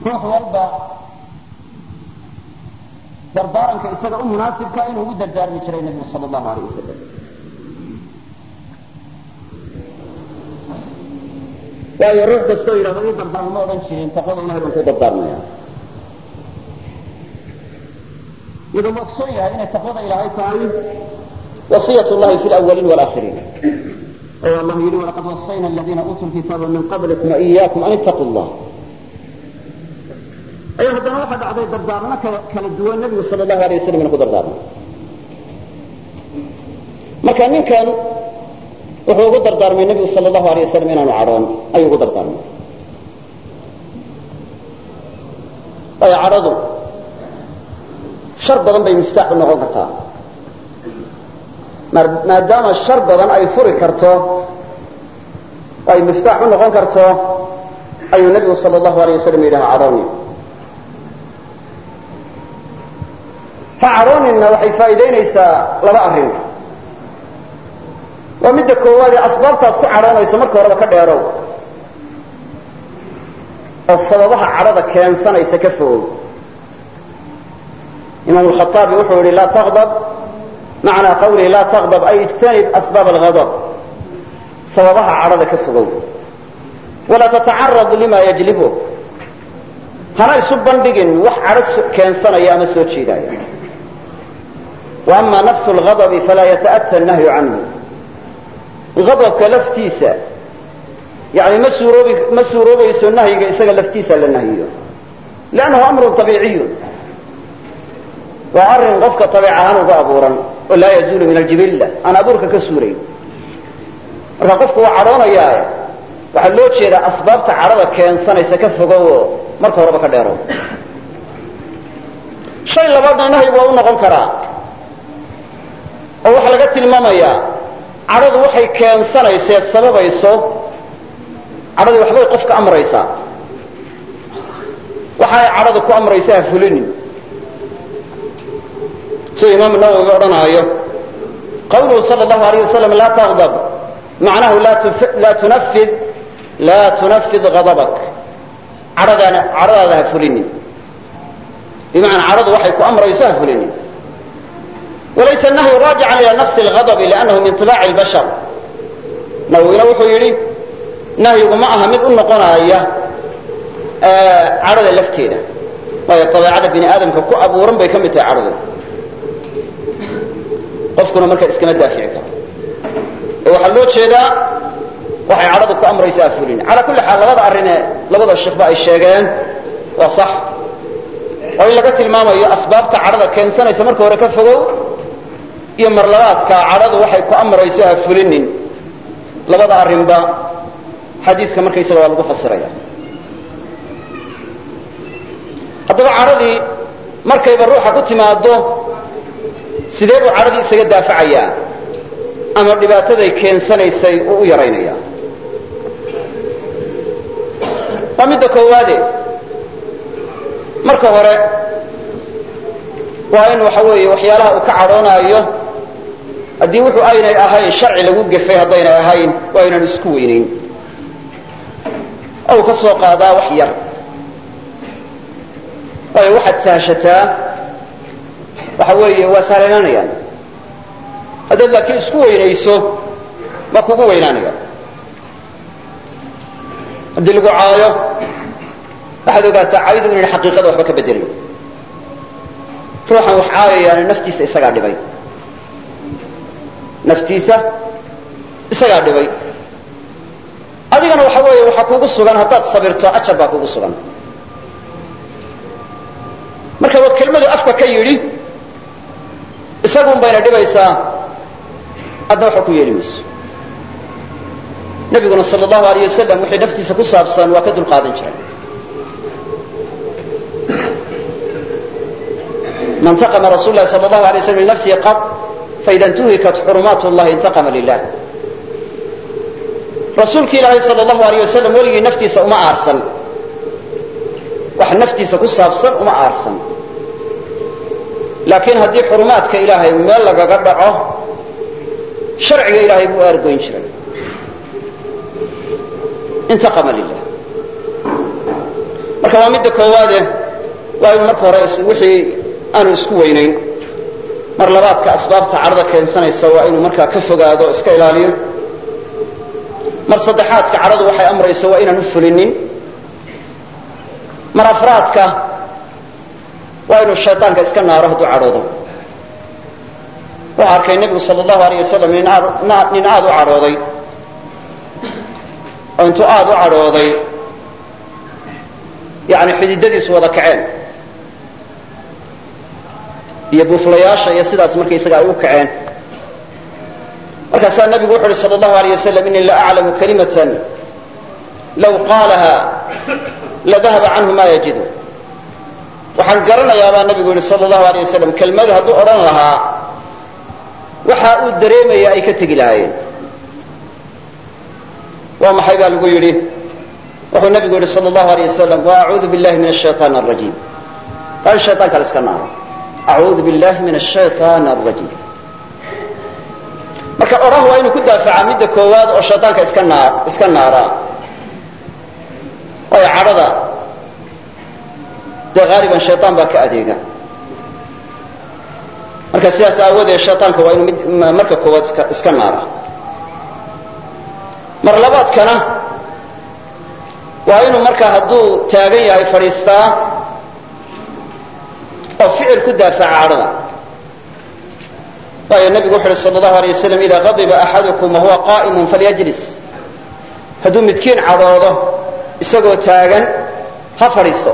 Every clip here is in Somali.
ruux walba dardaaranka isaga u munaasibka inuu ugu dardaarmi jiray nebigu sal allahu alayh wasalam waayo ruux kastoo yidhahdo ii dardaarmo ma odhan jirin taqwada ilahay baan ku dardaarmaya iyadoo la ogsoon yahay inay taqwada ilaahay tahay wasiyat llahi fi lawaliin walaakiriin oo allah yidhi walaqad wasayna aladiina uutuu lkitaaba min qablikum waiyakum an ittaquu llah ayaa haddana waxaa dhacday dardaarmo kala duwan nebigu sal allahu alay wasalam inu ku dardaarmay marka ninkan wuxuu ugu dardaarmay nebigu sal allahu alay wasalam inaanu cadhoon ayuu ugu dardaarmay waayo cadhadu shar badan bay miftaax u noqon kartaa maadaama shar badan ay furi karto ay miftaax u noqon karto ayuu nebigu sal allahu alay wasalam yidhaha cadhooni ha cadhooninna waxay faa'iidaynaysaa laba arrin waa midda koowaad ee asbaabtaad ku cadhoonayso marka horeba ka dheerow oo sababaha cadhada keensanaysa ka fogow imaam alkhaaabi wuxuu yihi laa taqdab macnaa qawlihi laa taqdab ay ijtanib asbaab alghadab sababaha cadhada ka fogow walaa tatacarad lima yajlibu hana isu bandhigin wax cadho keensanaya ama soo jeedaya wa ama nafsu lghadabi falaa yata'ata nahyu canhu adabka laftiisa yani ma suuroobi ma suuroobayso nahyiga isaga laftiisa la nahyiyo lannahu amrun abiiciyun waa arrin qofka abiic ahaan uga abuuran oo laa yazuulu min aljibilla aan abuurka ka suurayn marka qofku waa cadhoonayaa waxaa loo jeedaa asbaabta cadhada keensanaysa ka fogow oo marka horeba ka dheerow shay labaadna nahyigu waa u noqon karaa oo waxaa laga tilmaamayaa cadhadu waxay keensanayseed sababayso cadhadii waxbay qofka amraysaa waxa ay cadhadu ku amraysa ha fulinin siduu imaamu nawowi odhanaayo qawluhu sal allahu alayh wasalam laa taqdab macnahu laa tunafid laa tunafid hadabak cadhadaana cadhadaada ha fulinin bimacnaa cadhadu waxay ku amrayso ha fulinin walaysa nahyu raajican ila nafsi lghadabi liannahu min tibaaci lbashar nawowina wuxuu yidhi nahyigu ma aha mid u noqonaya cadhada lafteeda waayo dabeecada bini aadamka ku abuuran bay ka mid tahay cadhadu qofkuna marka iskama daafici karo ee waxaa loo jeedaa waxay cadhadu ku amraysaa fulin calaa kulli xaal labada arrinee labada sheekhba ay sheegeen waa sax oo in laga tilmaamayo asbaabta cadhada keensanaysa marka hore ka fogow iyo marlabaadka cadhadu waxay ku amrayso ha fulinin labada arrinba xadiiska markaysaga waa lagu fasiraya haddaba cadhadii markayba ruuxa ku timaado sidee buu cadhadii isaga daafacayaa ama dhibaataday keensanaysay uu u yaraynaya waa midda koowaade marka hore waa in waxa weeye waxyaalaha uu ka cadhoonaayo haddii wuxuu aynay ahayn sharci lagu gefay haddaynay ahayn waa inaan isku weynayn ou ka soo qaadaa wax yar waayo waxaad sahashataa waxa weeye waa sahlanaanayaan haddaad laakiin isku weynayso ma kugu weynaanaya haddii lagu caayo waxaad ogaataa caydu inayna xaqiiqada waxba ka bedelayn ruuxan wax caayayaana naftiisa isagaa dhibay naftiisa isagaa dhibay adigana waxa weeye waxaa kugu sugan haddaad sabirto ajar baa kugu sugan marka waa kelmadu afka ka yidhi isagun bayna dhibaysaa adna waxa ku yeeli mayso nabiguna sal allahu alayh wasalam wixii naftiisa ku saabsan waa ka dulqaadan jiray ma ntaqama rasul lahi sal allahu alay slam linafsihi qad faida intuhikat xurumaat llahi intaqama lilah rasuulki ilaahay sal allahu alayh wasalam weligii naftiisa uma aarsan wax naftiisa ku saabsan uma aarsan laakiin haddii xurumaadka ilaahay meel lagaga dhaco sharciga ilaahay buu aargoyn jiray intaqama lilah marka marka waa midda koowaade waa inu marka hore wixii aanu isku weynayn mar labaadka asbaabta cadhada keensanaysa waa inuu markaa ka fogaado o iska ilaaliyo mar saddexaadka cadhadu waxay amrayso waa inaan u fulinin mar afraadka waa inuu shayطaanka iska naaro hadduu cadhoodo wuxuu arkay nebigu sal allahu alayh wasalam nin aada u cadhooday oo intuu aada u cadhooday yani xididadiisu wada kaceen iyo buuflayaasha iyo sidaas markaysaga ay u kaceen markaasaa nebigu wuxu uhi sal allahu alayh wasalam inii la aclamu kalimatan law qaalaha ladahaba canhu ma yajidu waxaan garanayaa baa nebigu yihi sal allahu alayh wasalam kelmadu hadduu odhan lahaa waxa uu dareemaya ay ka tegi lahaayeen waa maxay baa lagu yidhi wuxuu nebigu yihi sal allahu alayh wasalam wa acuudu billahi min ashayطaan arajiim waa in shayطaanka la iska naaro acuudu billahi min ashayطaan arajiim marka odhah waa inuu ku daafacaa midda koowaad oo shayطaanka iska naa iska naaraa waayo cadhada dee haaliban shayطaan baa ka adeega marka sidaas aawadeed shayطaanka waa inuu mid marka koowaad iska iska naara mar labaadkana waa inuu markaa hadduu taagan yahay fadhiistaa oo ficil ku daafaca cadhada waayo nebigu wuxu uhi sal allahu alay wasalam ida qadiba axadukum wahuwa qa'imun falyajlis hadduu midkiin cadhoodo isagoo taagan ha fadhiisto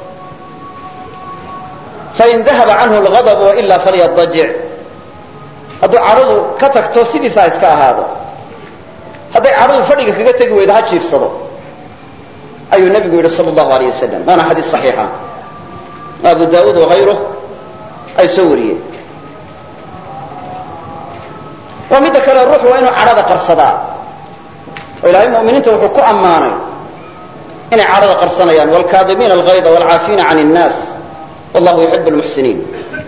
fain dahaba canhu lgadab wailaa falyadajic hadduu cadhadu ka tagto sidiisa ha iska ahaado hadday cadhadu fadhiga kaga tegi weydo ha jiifsado ayuu nebigu yidhi sal allahu alayh wasalam waana xadiis saxiixa abu daawuud wakayruh ay soo wariyeen waa midda kale ruuxu waa inuu cadhada qarsadaa oo ilaahay mu'miniinta wuxuu ku ammaanay inay cadhada qarsanayaan wlkaadimiina algayda wlcaafiina can الnaas wallahu yuxib lmuxsiniin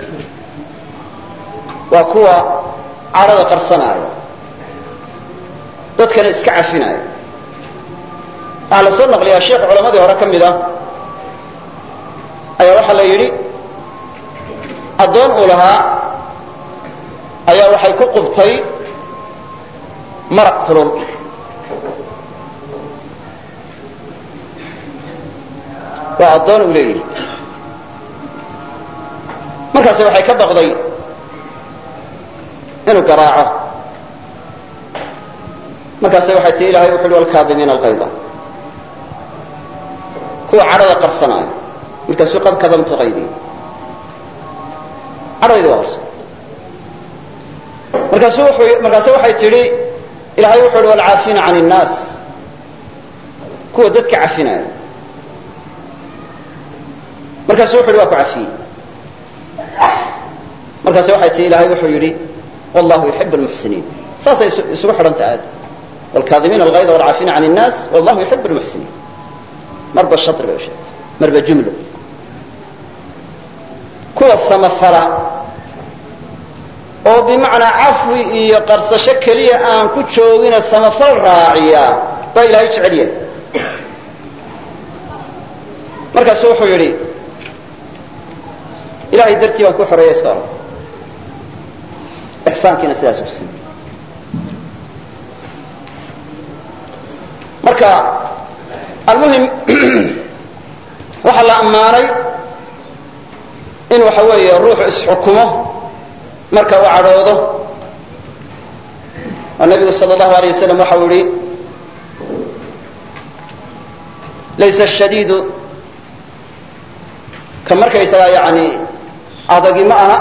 waa kuwa cadhada qarsanaayo dadkana iska cafinaayo waxaa la soo naqliyaa sheekh culamadii hore ka mid ah ayaa waxaa la yidhi addoon uu lahaa ayaa waxay ku qubtay maraq kulul waa addoon uu leeyihi markaasi waxay ka baqday inuu garaaco markaase waxay tii ilahay wuxu uhi walkaadimiina alqayda kuwa cadhada qarsanaayo markaasuu qad kadamtu qaydii cadhadaydi waa qarsan markaasu wuxuu markaase waxay tidhi ilahay wuxuu uhi walcaafiina can الnaas kuwa dadka cafinaayo markaasu wuxu uhi waa ku cafiyey markaase waxay tii ilahay wuxuu yidhi wallahu yuxib اlmuxsiniin saasay isugu xidhanta aad wlkaadimiina algayda walcaafiina can الnaas wallahu yuxib اlmuxsiniin marba shari bay u sheegtay marba jumlo kuwa samafala oo bimacnaa cafwi iyo qarsasho keliya aan ku joogina samafal raaciya baa ilaahay jecel yahay markaasu wuxuu yidhi ilahay dartii baan ku xoreeya iska oran ixsaankiina sidaas ku samey marka almuhim waxaa la ammaanay in waxa weeye ruuxu isxukumo marka uu cadhoodo oo nabigu sal allahu alay wasalam waxau yihi laysa ashadiidu ka markaysagaa yani adagi ma aha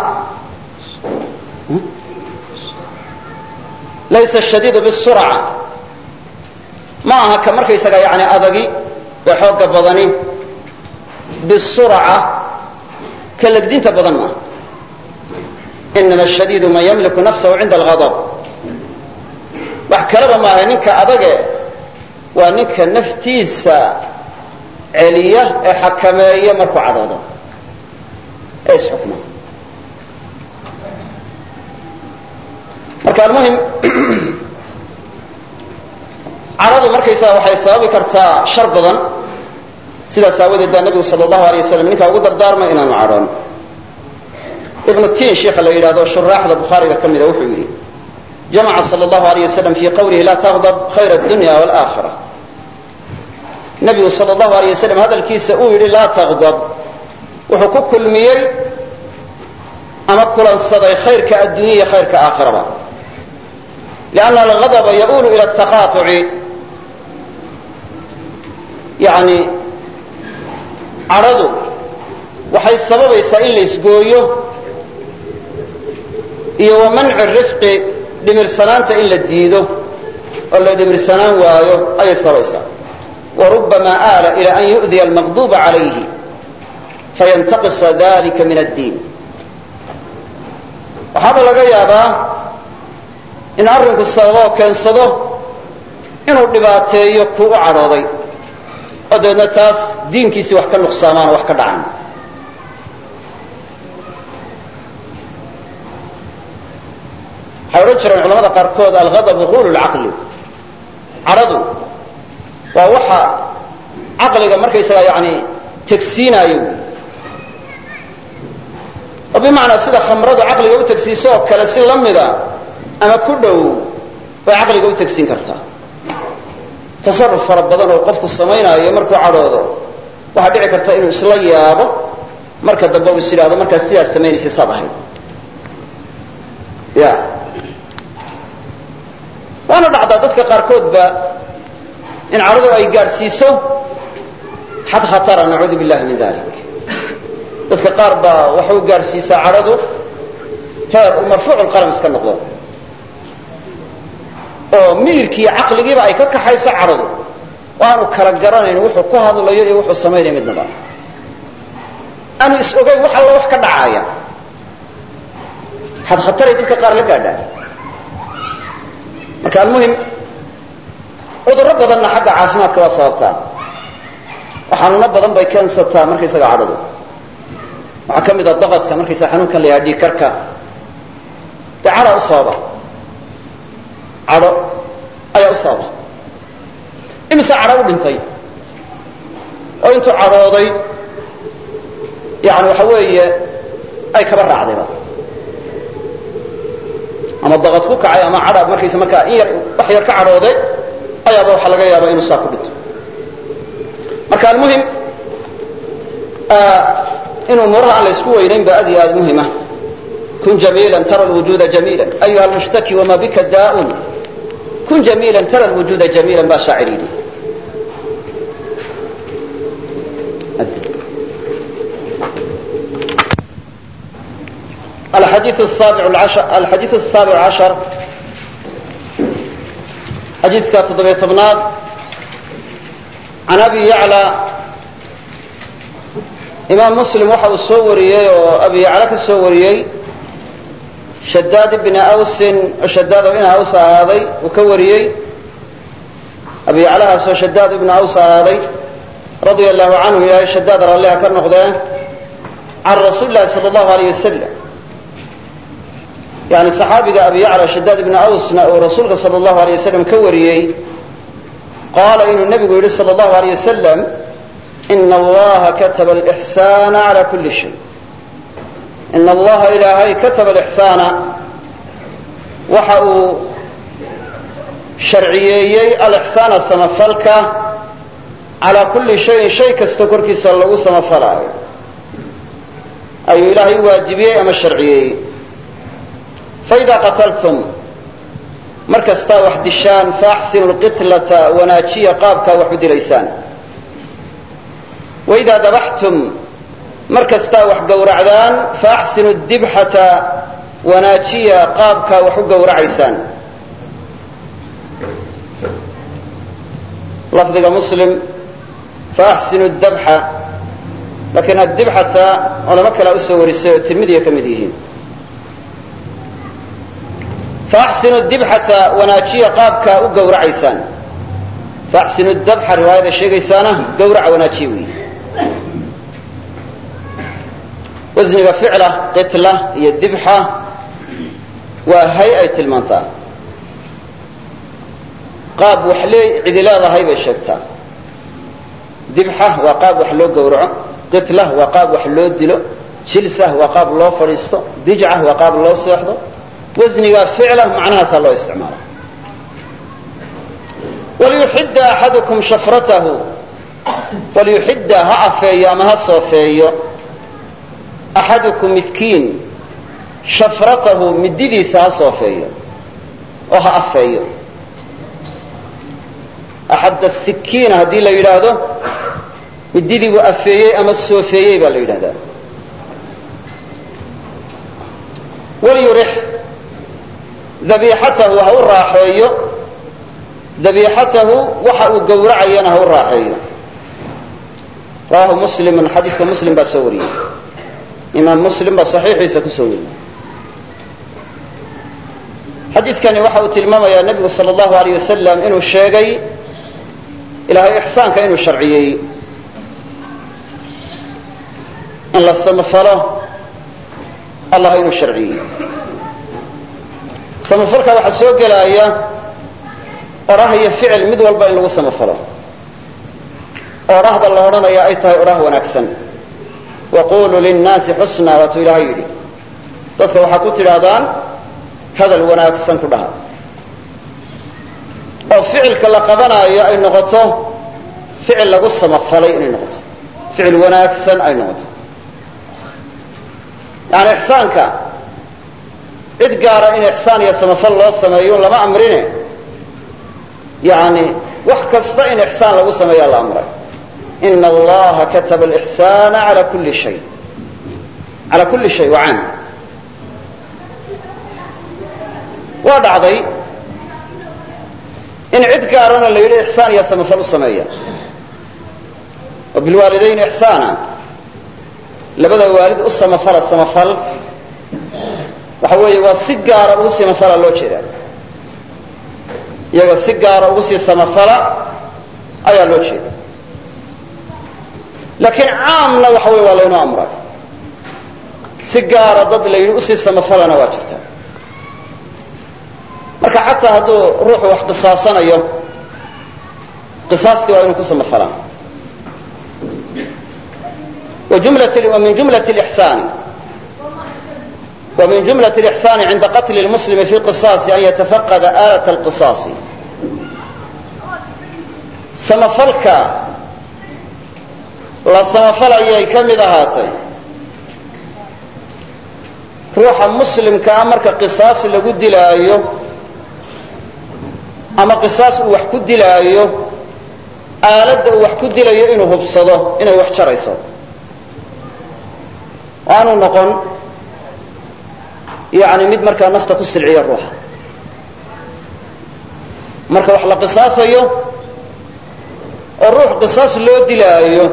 laysa ashadiidu bisurca ma aha ka markaysagaa yani adagi ee xooga badani bisurca ka legdinta badan maaha inama ashadiidu man yamliku nafsahu cinda alghadab wax kaleba maaha ninka adage waa ninka naftiisa celiya ee xakameeya markuu cadhoodo ee isxukma marka almuhim cadhadu markaysaga waxay sababi kartaa shar badan sidaas aawadeed baa nebigu sal allahu alay wasalam ninkaa ugu dardaarmay inaanu cadhoon ibnu tiin sheikha la yidhahdo shuraaxda bukhaariga ka mida wuxuu yidhi jamaca sal allahu alayh wasalam fii qawlihi laa taqdab khayra addunya waalaakhira nebigu sal allahu alayh wasalam hadalkiisa uu yidhi laa taqdab wuxuu ku kulmiyey ama kulansaday khayrka addunya iyo khayrka aakhiraba lianna algadaba yaulu ila taqaatuci yani cadhadu waxay sababaysaa in la isgooyo iyo wa manci rifqi dhimirsanaanta in la diido oo la dhimirsanaan waayo ayay sababaysaa wa rubamaa aala ila an yu'diya almaqduba calayhi fayantaqisa dalika min addiin waxaaba laga yaabaa in arrinku sababoo keensado inuu dhibaateeyo kuu u cadhooday oo dabeedna taas diinkiisii wax ka nuqsaamaan oo wax ka dhacaan waxay odhan jireen culamada qaarkood alghadabu huulu lcaqli cadhadu waa waxa caqliga markaysaga yani tegsiinaayo oo bimacnaa sida khamradu caqliga u tegsiiso oo kale si la mida ama ku dhow bay caqliga u tegsiin kartaa tasaruf fara badan oo qofku samaynaayo markuu cadhoodo waxaa dhici karta inuu isla yaabo marka dambe uu is yidhahdo markaad sidaas samaynaysa saad ahayd ya waana dhacdaa dadka qaarkoodba in cadhadu ay gaadhsiiso xad khatara nacuudu billahi min dalik dadka qaar baa waxay u gaadhsiisaa cadhadu heer uu marfuucu lqalam iska noqdo oo miyirkiiyo caqligiiba ay ka kaxayso cadhadu oo aanu kala garanayn wuxuu ku hadlayo iyo wuxuu samaynaya midnaba aanu is ogayn wax alla wax ka dhacaaya xad khataray dadka qaar la gaadhaan marka almuhim cudurro badanna xagga caafimaadka waa sababtaa oo xanuuno badan bay keensataa markaysaga cadhadu waxaa ka mid a daqadka markaysaga xanuunkan la yahaa dhiigkarka dee cadhaa u sababa cadho ayaa u sababa imise cadho u dhintay oo intuu cadhooday yani waxa weeye ay kaba raacdayba ama daqad ku kacay ama cadha markaysa markaa in yar wax yar ka cadhooday ayaaba waxaa laga yaaba inuu saa ku dhinto marka almuhim in umuuraha aan la isku weynayn ba aad iyo aad muhima kun jamiila tara lwujuda jamiila ayuha almushtaki wama bika daa'un kun jamiila tara lwujuda jamiila baa shaacir yidhi الحديث السابع العشر الحديث السابع عشر حديث كاتب تبناد عن أبي يعلى إمام مسلم وحى السوريي وأبي يعلى السوريي شداد بن أوس شداد بن أوس هذا وكوريي أبي يعلى شداد بن أوس هذا رضي الله عنه يا شداد رضي الله كرنقده عن رسول الله صلى الله عليه وسلم yani صaxaabiga abi yacla shadaad ibna awsna uu rasuulka sal اllahu alay wasalam ka wariyey qaala inuu nebigu yidhi sal اllahu alay wasalam ina allaha kataba alixsaana cala kuli shay ina allaha ilaahay kataba alixsaana waxa uu sharciyeeyey alixsaana samafalka calaa kulli shayin shay kasta korkiisa lagu samafalaayo ayuu ilaahay waajibiyey ama sharciyeeyey faidaa qataltum mar kastaa wax dishaan faaxsinu lqitlata wanaajiya qaabkaa wax u dilaysaan waidaa dabaxtum mar kastaa wax gowracdaan faaxsinu dibxata wanaajiya qaabkaa wax u gowracaysaan lafdiga muslim faaxsinu dabxa laakiin addibxata culamo kalea usoo warisay oo tirmidiya ka mid yihiin faaxsinu dibxata wanaajiya qaabkaa u gowracaysaan faaxsinu dabxa riwaayada sheegaysaana gowraca wanaajiya weyi wasniga ficla qitla iyo dibxa waa hay ay tilmaantaa qaab wax lee cidi leedahay bay sheegtaa dibxa waa qaab wax loo gowraco qitla waa qaab wax loo dilo jilsa waa qaab loo fadhiisto dijca waa qaab loo seexdo wasniga ficla macnahaasaa loo isticmaala waliyuxidda axadukum shafratahu waliyuxidda ha afeeyo ama ha soofeeyo axadukum midkiin shafratahu mididiisa ha soofeeyo oo ha afeeyo axadda sikiina haddii la yidhaahdo mididii buu afeeyey ama soofeeyey baa la yidhahdaa walyurix dabiixatahu ha u raaxeeyo dabiixatahu waxa uu gowracayana ha u raaxeeyo rawahu muslimun xadiidka muslim baa soo wariyey imaam muslim baa saxiixiisa ku soo wariyey xadiidkani waxa uu tilmaamayaa nebigu sala allahu alayh wasalam inuu sheegay ilaahay ixsaanka inuu sharciyeeyey in la samafalo allah inuu sharciyey samafalka waxaa soo gelaya orah iyo ficil mid walba in lagu samafalo orahda la odhanaya ay tahay orah wanaagsan waquluu linnaasi xusna waatuu ilaahay yidhi dadka waxaa ku tidhaahdaan hadal wanaagsan ku dhaha oo ficilka la qabanaayo ay noqoto ficil lagu samafalay inay noqoto ficil wanaagsan ay noqoto yani ixsaanka cid gaara in ixsaan iyo samafal loo sameeyo lama amrine yani wax kasta in ixsaan lagu sameeyaa la amray ina allaha kataba alixsaana ala kulli shay ala kulli shay waa caam waa dhacday in cid gaarana la yidhi ixsaan iyo samafal u sameeya wa bilwaalidayn ixsaana labada waalid u samafala samafal waxa weeye waa si gaara ugu samafala loo jeedaa iyaga si gaara ugu sii samafala ayaa loo jeeda laakiin caamna waxa wey waa laynoo amray si gaara dad la yidhi usii samafalana waa jirta marka xataa hadduu ruuxu wax qisaasanayo qisaaskii waa inuu ku samafalaan ومن جملة الإحسان ومن جملة الإحسان عند قتل المسلم في القصاص أن يتفقد آلة القصاص samafalka la samafalaya ka mid ahaatay ruuxa muslimkaa marka qisaas lagu dilaayo ama qisaas uu wax ku dilaayo aaladda uu wax ku dilayo inuu hubsado inay wax jarayso aanu noqon yani mid markaa nafta ku silciya ruuxa marka wax la qisaasayo oo ruux qisaas loo dilaayo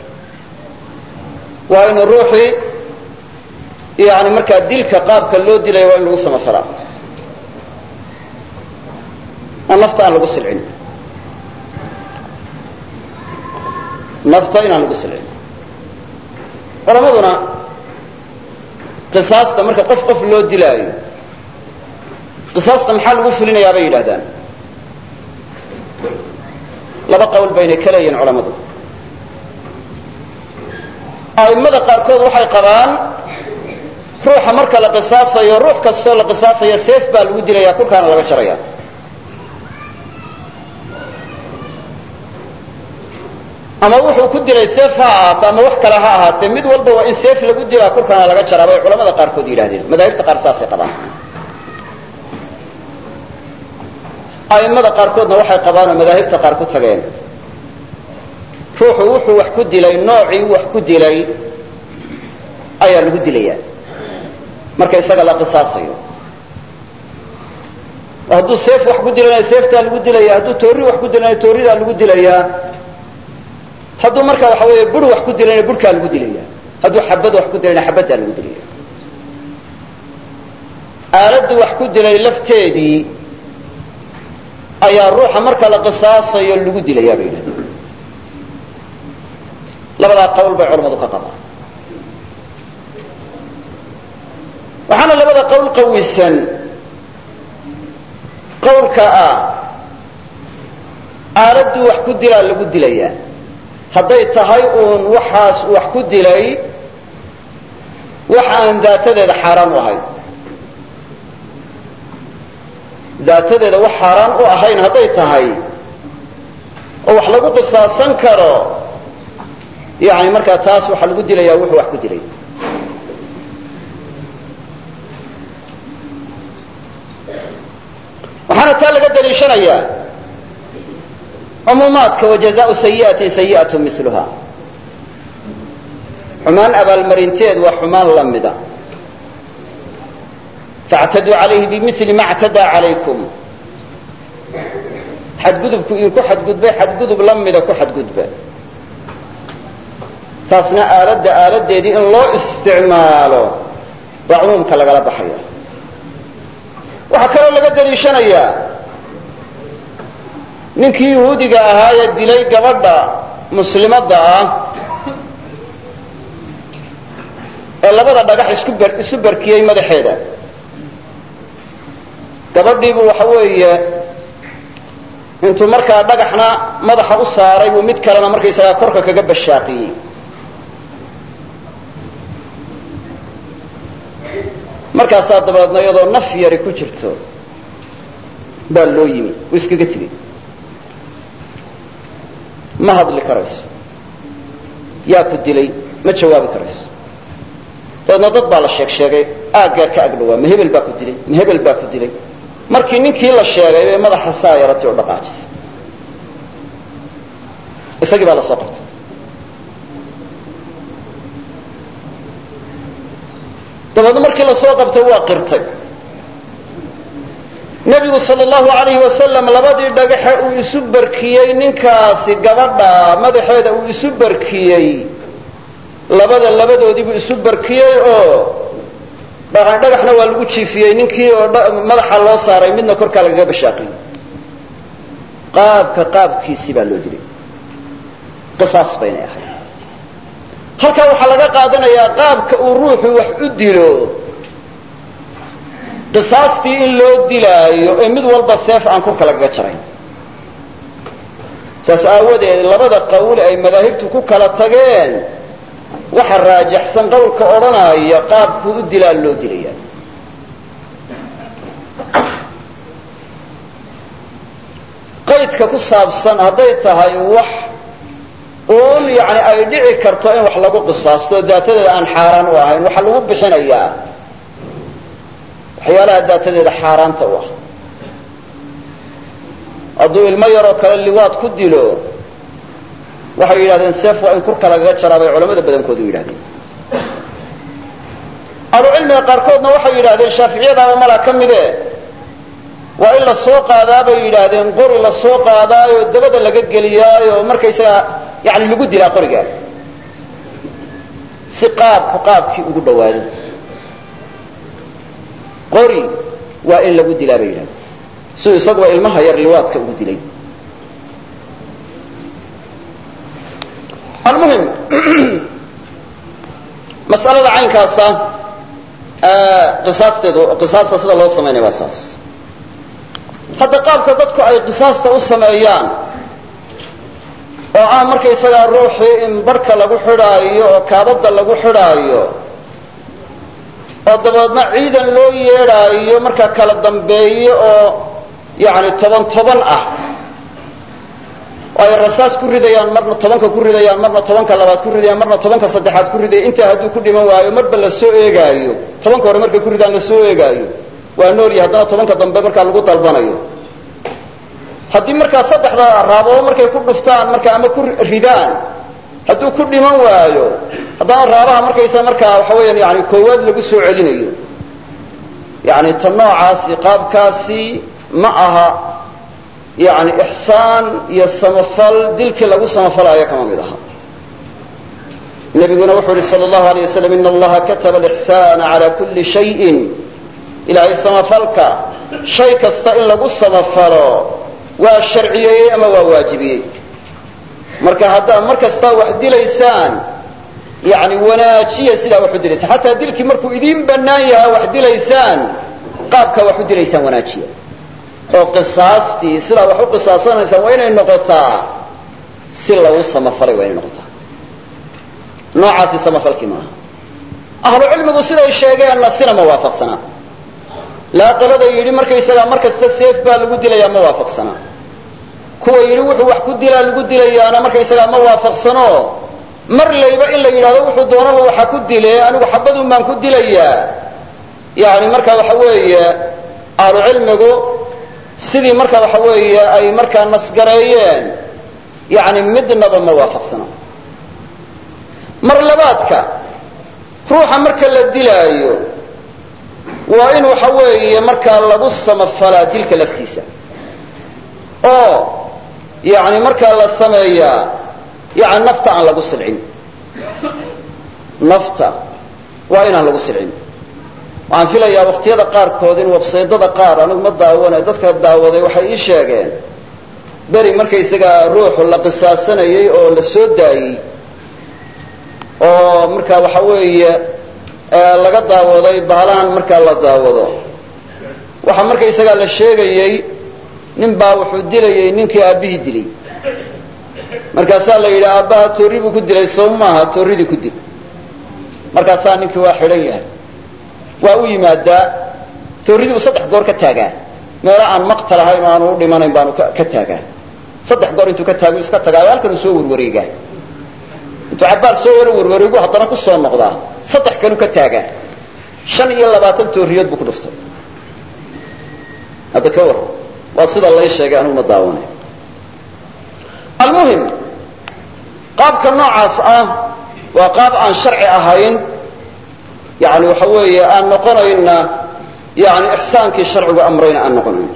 waa inu ruuxii yani markaa dilka qaabka loo dilayo waa in lagu samafalaa oo nafta aan lagu silcin nafta inaan lagu silcin culamaduna qisaasta marka qof qof loo dilaayo qisaasta maxaa lagu fulinayaa bay yidhahdaan laba qowl baynay ka leeyihin culammadu a'immada qaarkood waxay qabaan ruuxa marka la qisaasayo ruux kastoo la qisaasayo seef baa lagu dilaya kulkaana laga jaraya ama wuxuu ku dilay seef ha ahaato ama wax kale ha ahaatee mid walba waa in seef lagu dilaa kulkaana laga jaraa bay culamada qaarkood yidhahdeen madaahibta qaar saasay qabaan a'immada qaarkoodna waxay qabaan oo madaahibta qaar ku tageen ruuxu wuxuu wax ku dilay noocii wax ku dilay ayaa lagu dilayaa marka isaga la qisaasayo oo hadduu seef wax ku dilanayo seeftaa lagu dilaya hadduu toorri wax ku dilanayo toorridaa lagu dilayaa hadduu marka waxa weeye bur wax ku dilayna burhkaa lagu dilaya hadduu xabad wax ku dilayna xabaddaa lagu dilaya aaladdu wax ku dilay lafteedii ayaa ruuxa marka la qisaasayo lagu dilayaa bay yidhahdeen labadaa qowl bay culamadu ka qabaan waxaana labada qowl qawisan qowlka ah aaladdu wax ku dilaa lagu dilayaa hadday tahay uun waxaas wax ku dilay wax aan daatadeeda xaaraan u ahayn daatadeeda wax xaaraan u ahayn hadday tahay oo wax lagu qisaasan karo yani markaa taas waxaa lagu dilayaa wuxuu wax ku dilay waxaana taa laga daliishanayaa cumuumaadka wajazaau sayi'atin sayi'atu miluha xumaan abaalmarinteed waa xumaan la mida factaduu calayhi bimili ma ctadaa calaykum xadgudubku idinku xadgudbay xadgudub la mida ku xadgudba taasna aaladda aaladeedii in loo isticmaalo waa cumuumka lagala baxaya waxaa kaloo laga daliishanayaa ninkii yuhuudiga ahaa ee dilay gabadha muslimadda ah ee labada dhagax isku ber isu berkiyey madaxeeda gabadhiibuu waxa weeye intuu markaa dhagaxna madaxa u saaray buu mid kalena markaysagaa korka kaga bashaaqiyey markaasaa dabeedna iyadoo naf yari ku jirto baa loo yimi uu iskaga tegey ma hadli karayso yaa ku dilay ma jawaabi karayso dabeedna dad baa la sheeg sheegay aaggaa ka agdhawaa ma hebel baa ku dilay ma hebel baa ku dilay markii ninkii la sheegay bay madaxa saa yaratay oo dhaqaajisay isagii baa la soo qabtay dabeedna markii lasoo qabtay waa qirtay nebigu sal allahu alayhi wasalam labadii dhagaxe uu isu barkiyey ninkaasi gabadha madaxeeda uu isu barkiyey labada labadoodiibuu isu barkiyey oo dhagaxna waa lagu jiifiyey ninkii oo madaxa loo saaray midna korkaa lagaga bashaaqiyey qaabka qaabkiisii baa loo dilay qisaas baynay ahayd halkaa waxaa laga qaadanayaa qaabka uu ruuxu wax u dilo qisaastii in loo dilaayo ee mid walba seef aan kurka lagaga jarayn saas aawadeed labada qawl ay madaahibtu ku kala tageen waxa raajaxsan qowlka odhanaya qaabkuu u dilaa loo dilaya qaydka ku saabsan hadday tahay wax uun yani ay dhici karto in wax lagu qisaasto daatadeeda aan xaaraan u ahayn waxaa lagu bixinayaa waxyaalaha daatadeeda xaaraanta u ah hadduu ilmo yaroo kale liwaad ku dilo waxay yidhahdeen seef waa in kurka lagaga jaraa bay culamada badankoodu yidhahdeen ahlucilmiga qaarkoodna waxay yidhahdeen shaaficiyadaaba malaa ka mide waa in la soo qaadaa bay yidhaahdeen qori la soo qaadaayo dabada laga geliyaayo markaysagaa yani lagu dilaa qorigaa si qaabku qaabkii ugu dhawaado qori waa in lagu dilaa bay yidhahdeen siduu isaguba ilmaha yar liwaadka ugu dilay almuhim mas'alada caynkaasa qisaasteedu qisaasta sida loo samaynaya waa saas hadda qaabka dadku ay qisaasta u sameeyaan oo ah markaysagaa ruuxii in barhka lagu xidhaayo oo kaabadda lagu xidhaayo oo dabeedna ciidan loo yeedhaayo markaa kala dambeeyo oo yani toban toban ah oo ay rasaas ku ridayaan marna tobanka ku ridayaan marna tobanka labaad ku ridayaan marna tobanka saddexaad ku ridaya intaa hadduu ku dhiman waayo marba la soo eegaayo tobanka hore markay ku ridaan la soo eegaayo waa noolya haddana tobanka dambe markaa lagu dalbanayo haddii markaa saddexda raaboo markay ku dhuftaan markaa ama ku ridaan hadduu ku dhiman waayo haddana raabaha markaysa markaa waxa weeyaan yani koowaad lagu soo celinayo yani ta noocaasi qaabkaasi ma aha yani ixsaan iyo samafal dilkii lagu samafalayo kama mid aha nabiguna wuxuu yihi sal allahu alay waslam ina allaha kataba alixsaana cala kulli shayin ilaahay samafalka shay kasta in lagu samafalo waa sharciyeeyey ama waa waajibiyey marka haddaad mar kastaa wax dilaysaan yani wanaajiya sidaa wax u dilaysaan xataa dilkii markuu idiin bannaan yahaa wax dilaysaan qaabkaa wax u dilaysaan wanaajiya oo qisaastii sidaa wax u qisaasanaysaan waa inay noqotaa si lagu samafalay waa inay noqotaa noocaasi samafalkii maaha ahlu cilmigu siday sheegeenna sina ma waafaqsanaa laaqalada yidhi markaysagaa mar kasta seef baa lagu dilayaa ma waafaqsanaa kuwa yidhi wuxuu wax ku dilaa lagu dilayaana markaysagaa ma waafaqsano mar layba in la yidhahdo wuxuu doonaba waxa ku dile anigu xabadun baan ku dilayaa yani marka waxa weeye ahlu cilmigu sidii marka waxa weeye ay markaa nasgareeyeen yani midnaba ma waafaqsana mar labaadka ruuxa marka la dilaayo waa in waxa weeye markaa lagu samafalaa dilka laftiisa oo yani markaa la sameeyaa yani nafta aan lagu silcin nafta waa inaan lagu silcin waxaan filayaa waqtiyada qaarkood in websaydada qaar anigu ma daawana dadka daawaday waxay ii sheegeen beri markaysagaa ruuxu la qisaasanayay oo la soo daayey oo markaa waxa weeye laga daawaday baalahan markaa la daawado waxaa markaysagaa la sheegayey nin baa wuxuu dilayay ninkii aabbihii dilay markaasaa la yidhi aabbaha toorri buu ku dilay soo maaha toorridii ku dil markaasaa ninkii waa xidhan yahay waa u yimaadaa toorridii buu saddex goor ka taagaa meelo aan maqtal ahayn oo aanu u dhimanayn baanu ka taagaa saddex goor intuu ka taagu iska tagaayo halkan uu soo warwareegaa intuu cabbaar soo wara warwareegu haddana ku soo noqdaa saddex kalu ka taagaa shan iyo labaatan toorriyood buu ku dhuftay hadda ka warran waa sida lay sheegay anigu ma daawanay almuhim qaabka noocaas ah waa qaab aan sharci ahayn yani waxa weeye aan noqonayna yani ixsaankii sharcigu amrayna aan noqonayn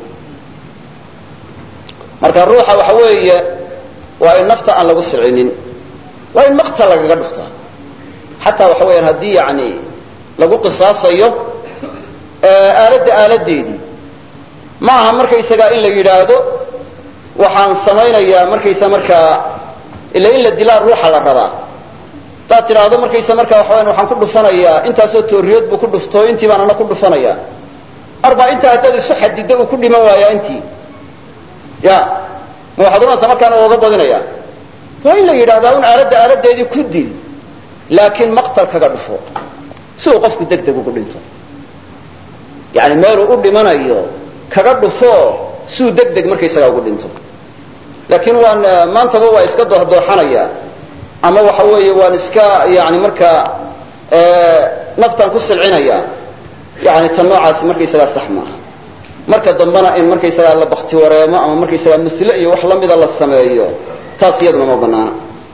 marka ruuxa waxa weeye waa in nafta aan lagu silcinin waa in maqta lagaga dhuftaa xataa waxa weyaan haddii yani lagu qisaasayo aaladda aaladeedii ma aha markaysagaa in la yidhaahdo waxaan samaynayaa markaysa markaa ila in la dilaa ruuxa la rabaa hadaad tidhaahdo markaysa markaa waxa wayaan waxaan ku dhufanayaa intaasoo tooriyood buu ku dhufto intii baan ana ku dhufanayaa arbaa intaa haddaad isu xadiddo uu ku dhiman waayaa intii ya ma waxaad ohanaysaa markaana ooga badinaya waa in la yidhahdaa un aaladda aaladeedii ku dil laakiin maqtal kaga dhufo si uu qofku deg deg ugu dhinto yani meeluu u dhimanayo kaga dhufo siuu deg deg markaysagaa ugu dhinto laakiin waan maantaba waa iska dooxdooxanaya ama waxa weeye waan iska yani markaa naftaan ku silcinaya yani tan noocaasi markaysagaa sax maaha marka dambena in markaysagaa la bakti wareemo ama markaysagaa musle iyo wax lamida la sameeyo taas iyaduna ma banaana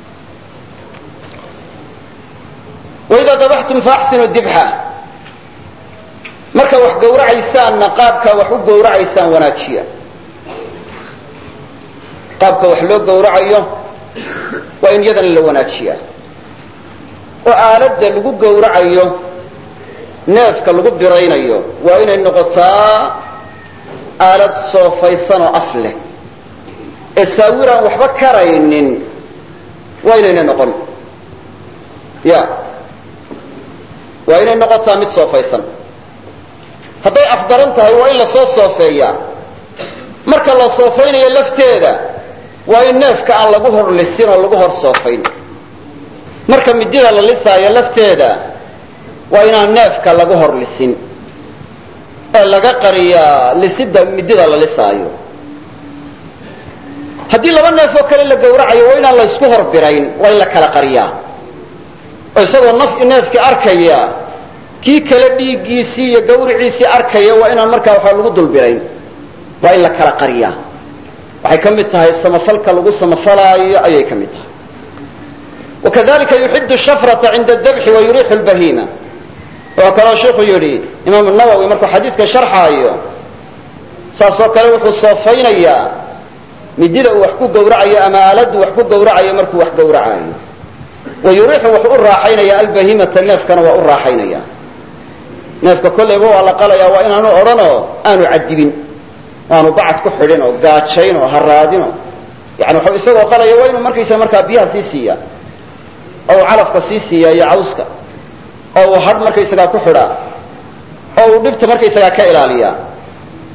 waidaa dabaxtum faaxsinu dibxa marka wax gawracaysaanna qaabkaa wax u gawracaysaan wanaajiya qaabka wax loo gawracayo waa in yadana la wanaajiyaa oo aaladda lagu gawracayo neefka lagu biraynayo waa inay noqotaa aalad soofaysan oo af leh ee saawiraan waxba karaynin waa inaynay noqon ya waa inay noqotaa mid soofaysan hadday afdaran tahay waa in lasoo soofeeyaa marka la soofaynayo lafteeda waa in neefka aan lagu hor lisin oo lagu hor soofayn marka midida la lisaayo lafteeda waa inaan neefka lagu hor lisin ee laga qariyaa lisida midida la lisaayo haddii laba neef oo kale la gawracayo waa inaan la ysku hor birayn waa in la kala qariyaa oo isagoo naf neefkii arkaya kii kale dhiiggiisii iyo gawriciisii arkaya waa inaan markaa waxaa lagu dulbirayn waa in la kala qariyaa waxay ka mid tahay samafalka lagu samafalaayo ayay ka mid tahay wakadalika yuxidu shafrata cinda dabxi wa yuriixu lbahiima oo kaloo sheikhu yidhi imaamu nawowi markuu xadiidka sharxaayo saasoo kale wuxuu soofaynayaa midida uu wax ku gawracayo ama aaladdu wax ku gawracayo markuu wax gawracayo wa yuriixu wuxuu u raaxaynaya albahimata neefkana waa u raaxaynaya neefka kollayba waa la qalayaa waa inaanu odhanoo aanu cadibin aanu bacad ku xidhin oo gaajayn oo haraadin oo yani waxuu isagoo qalaya waa inuu markaysa markaa biyaha sii siiya oo uu calafka sii siiya iyo cawska oo uu hadh markaysagaa ku xidhaa oo uu dhibta markaysagaa ka ilaaliyaa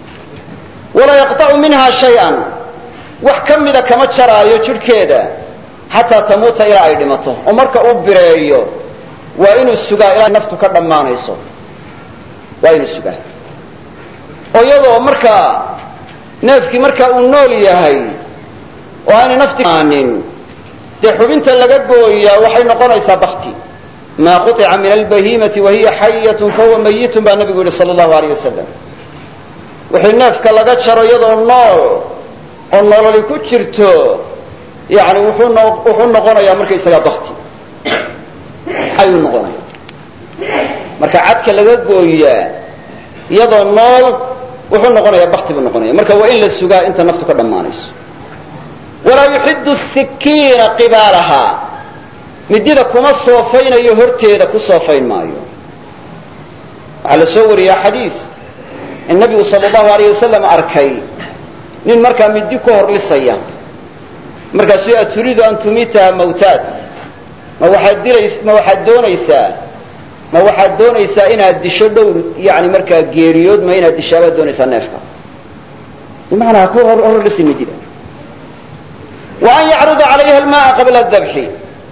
walaa yaqطacu minha shay-an wax ka mida kama jaraayo jidhkeeda xataa tamuuta ilaa ay dhimato oo marka uu bireeyo waa inuu sugaa ilaa naftu ka dhammaanayso waa inuu sugaa oo iyadoo markaa neefkii markaa uu nool yahay oo aanay nafti aanin dee xubinta laga gooyaa waxay noqonaysaa bakti maa quطica min albahimati wahiya xayatun fahuwa mayitun baa nabigu yihi sala allahu alayh wasalam wixii neefka laga jaro iyadoo nool oo nololi ku jirto yani wuxuu no wuxuu noqonayaa markaysagaa bakti ayuu noqonaya marka cadka laga gooyaa iyadoo nool wuxuu noqonayaa bakti buu noqonaya marka waa in la sugaa inta naftu ka dhammaanayso walaa yuxidu sikiina qibaalahaa midida kuma soofaynayo horteeda ku soofayn maayo waxaa la soo wariyaa xadiis in nabigu sala allahu alayh wasalam arkay nin markaa midi ku hor lisaya markaasuu a turiidu an tumiitaha mawtaad ma waxaad dilays ma waxaad doonaysaa ma waxaad doonaysaa inaad disho dhowr yani markaa geeriyood ma inaad dishaabaad doonaysaa neefka bimacnaa ku hor horlisi midida wa an yacruda calayha almaaa qabla dabxi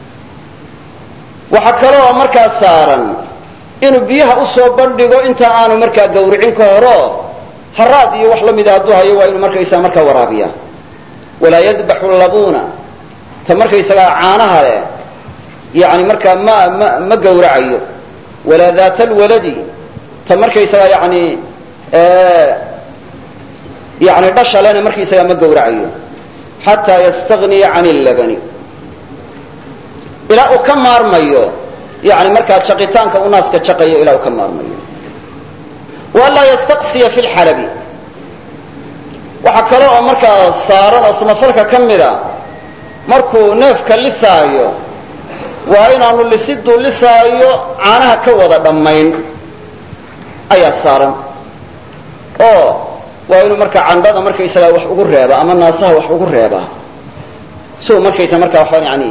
waxaa kaloo markaa saaran inuu biyaha usoo bandhigo inta aanu markaa gawricin ka horo haraad iyo wax la mida hadduu hayo waa inuu markaysaa markaa waraabiya walaa yadbaxu labuuna ta markaysagaa caanaha leh yani markaa ma ma ma gawracayo walaa daata alwaladi ta markaysagaa yani yani dhasha lena markaysagaa ma gawracayo xataa yastagniya can illabani ilaa uu ka maarmayo yani markaa jaqitaanka u naaska jaqayo ilaa uu ka maarmayo waanlaa yastaqsiya fi lxalabi waxaa kale oo markaa saaran oo samafalka ka mida markuu neefka lisaayo waa inaanu lisiduu lisaayo caanaha ka wada dhammayn ayaa saaran oo waa inuu markaa candhada markaysagaa wax ugu reeba ama naasaha wax ugu reebaa si uu markaysa markaa waxaan yani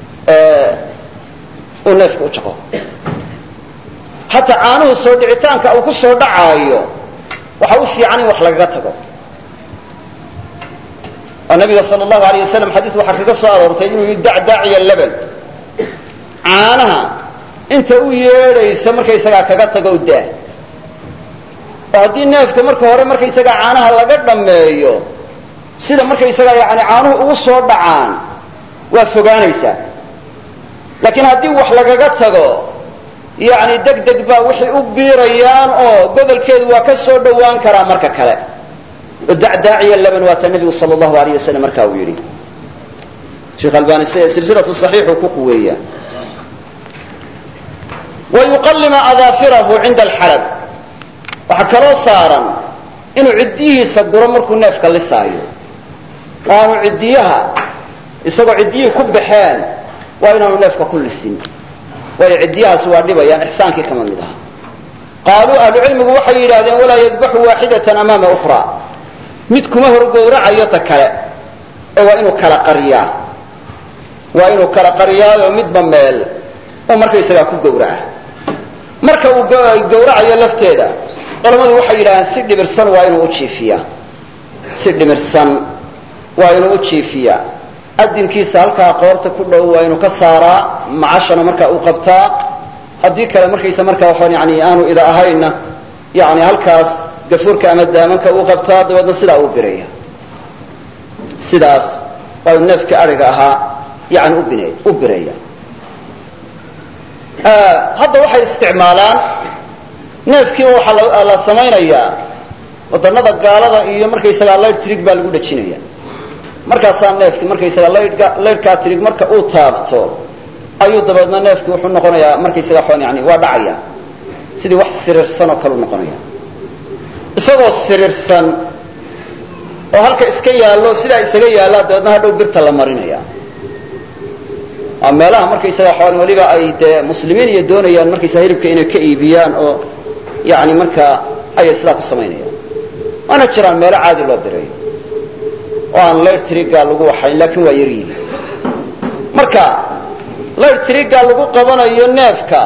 uu neefka u jaqo hataa caanuhu soo dhicitaanka uu ku soo dhacaayo waxa u fiican in wax lagaga tago oo nabiga sal allahu alayh wasalam xadiis waxaa kaga soo aroortay inuu yii dacdaaciya laban caanaha inta u yeedhaysa markaysagaa kaga tago daa oo haddii neefka marka hore markaysagaa caanaha laga dhammeeyo sida markaysagaa yani caanuhu ugu soo dhacaan waa fogaanaysaa laakiin haddii wax lagaga tago yani deg deg baa waxay u biirayaan oo gobolkeedu waa ka soo dhowaan karaa marka kale oo dacdaaciya laban waata nabigu sal allahu alayh wasalam markaa uu yidhi sheekh albani silsilatu saxiixuu ku quweeya wa yuqallima adaafirahu cinda alxalab waxaa kaloo saaran inuu ciddiyihiisa guro markuu neefka lisaayo oo aanu ciddiyaha isagoo ciddiyihii ku baxeen waa inaanu neefka ku lisin waayo ciddiyahaasi waa dhibayaan ixsaankii kama mid aha qaaluu ahlucilmigu waxay yidhahdeen walaa yadbaxu waaxidatan amaama ukhraa mid kuma horgowracayo ta kale ee waa inuu kala qariyaa waa inuu kala qariyaayo midba meel oo markaysagaa ku gowraca marka uu gowracayo lafteeda culammadu waxay yidhahdeen si dhibirsan waa inuu u jiifiyaa si dhimirsan waa inuu u jiifiyaa adinkiisa halkaa qoorta ku dhow waa inuu ka saaraa macashana markaa uu qabtaa haddii kale markaysa markaa waxaan yani aanu ida ahaynna yani halkaas gafuurka ama daamanka uu qabtaa dabeedna sidaa uu biraya sidaas waa inu neefkii ariga ahaa yani ubin u biraya hadda waxay isticmaalaan neefkiiba waxaa la samaynayaa wadannada gaalada iyo markaysagaa light trig baa lagu dhajinaya markaasaa neefki markaysagaa laydhka laydhkaa trig marka uu taabto ayuu dabeedna neefki wuxuu noqonayaa markaysaga xon yani waa dhacaya sidii wax siriirsan oo kale u noqonaya isagoo siriirsan oo halka iska yaallo sidaa isaga yaallaa dabeedna hadhow birta la marinaya waa meelaha markaysaga xon weliba ay dee muslimiin iyo doonayaan markaysaga hilibka inay ka iibiyaan oo yani markaa ayay sidaa ku samaynayaan waana jiraan meelo caadi loo direeyo oo aan layr triga lagu waxayn laakiin waa yaryihi marka layr triga lagu qabanayo neefka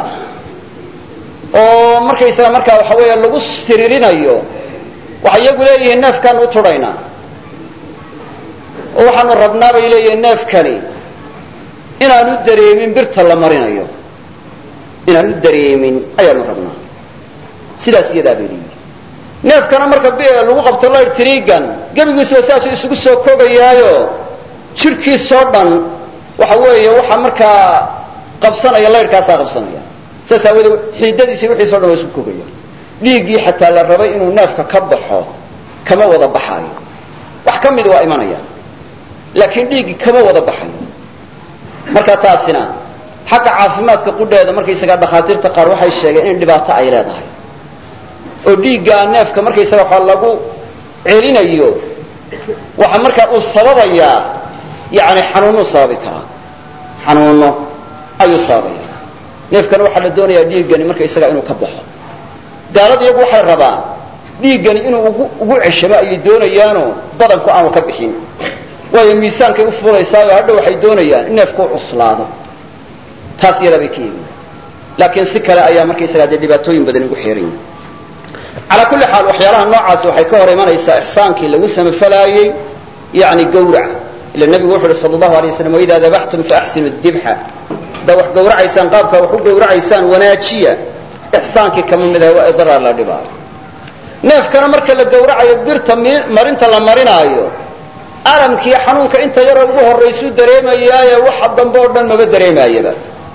oo markaysaga markaa waxa weeye lagu siriirinayo waxay iyagu leeyihiin neefkaan u tudhaynaa oo waxaanu rabnaa bay leeyihiin neefkani inaanu dareemin birta la marinayo inaanu dareemin ayaanu rabnaa sidaas iyadaa bay leeyihi neefkana marka lagu qabto layr trigan gebigiisuba sidaasuu isugu soo kogayaayo jidhkiisoo dhan waxa weeye waxa markaa qabsanaya layrhkaasaa qabsanaya saas aawoodee xiidadiisi wixiiso dhan waa isku kogaya dhiiggii xataa la rabay inuu neefka ka baxo kama wada baxaayo wax ka mid waa imanaya laakiin dhiiggii kama wada baxayo marka taasina xagga caafimaadka qudheeda markaysagaa dhakhaatiirta qaar waxay sheegeen in dhibaato ay leedahay oo dhiiggaa neefka markaysaga waxa lagu celinayo waxa markaa uu sababayaa yani xanuunuu sababi karaa xanuuno ayuu sababaya neefkana waxaa la doonayaa dhiiggani markaysaga inuu ka baxo gaalada iyagu waxay rabaan dhiiggani inuu ugu ceshamo ayay doonayaanoo badanku aanu ka bixin waayo miisaankay u fuulaysaayo hadha waxay doonayaan in neefku u cuslaado taas iyadaa bay ka yeemin laakiin si kale ayaa markaysagaa dee dhibaatooyin badan ugu xeeran yihin calaa kulli xaal waxyaalaha noocaasi waxay ka hor imanaysaa ixsaankii lagu samafalaayey yani gawrac ila nebigu wuxu uhi sala allahu alay waslam waidaa dabaxtum faaxsinu dibxa haddaa wax gawracaysaan qaabkaa wax u gawracaysaan wanaajiya ixsaankii kama mid aha waa idraar la dhibaayo neefkana marka la gawracayo birta marinta la marinaayo alamkii xanuunka inta yaroo ugu horraysuu dareemayaaye waxa dambe oo dhan maba dareemaayaba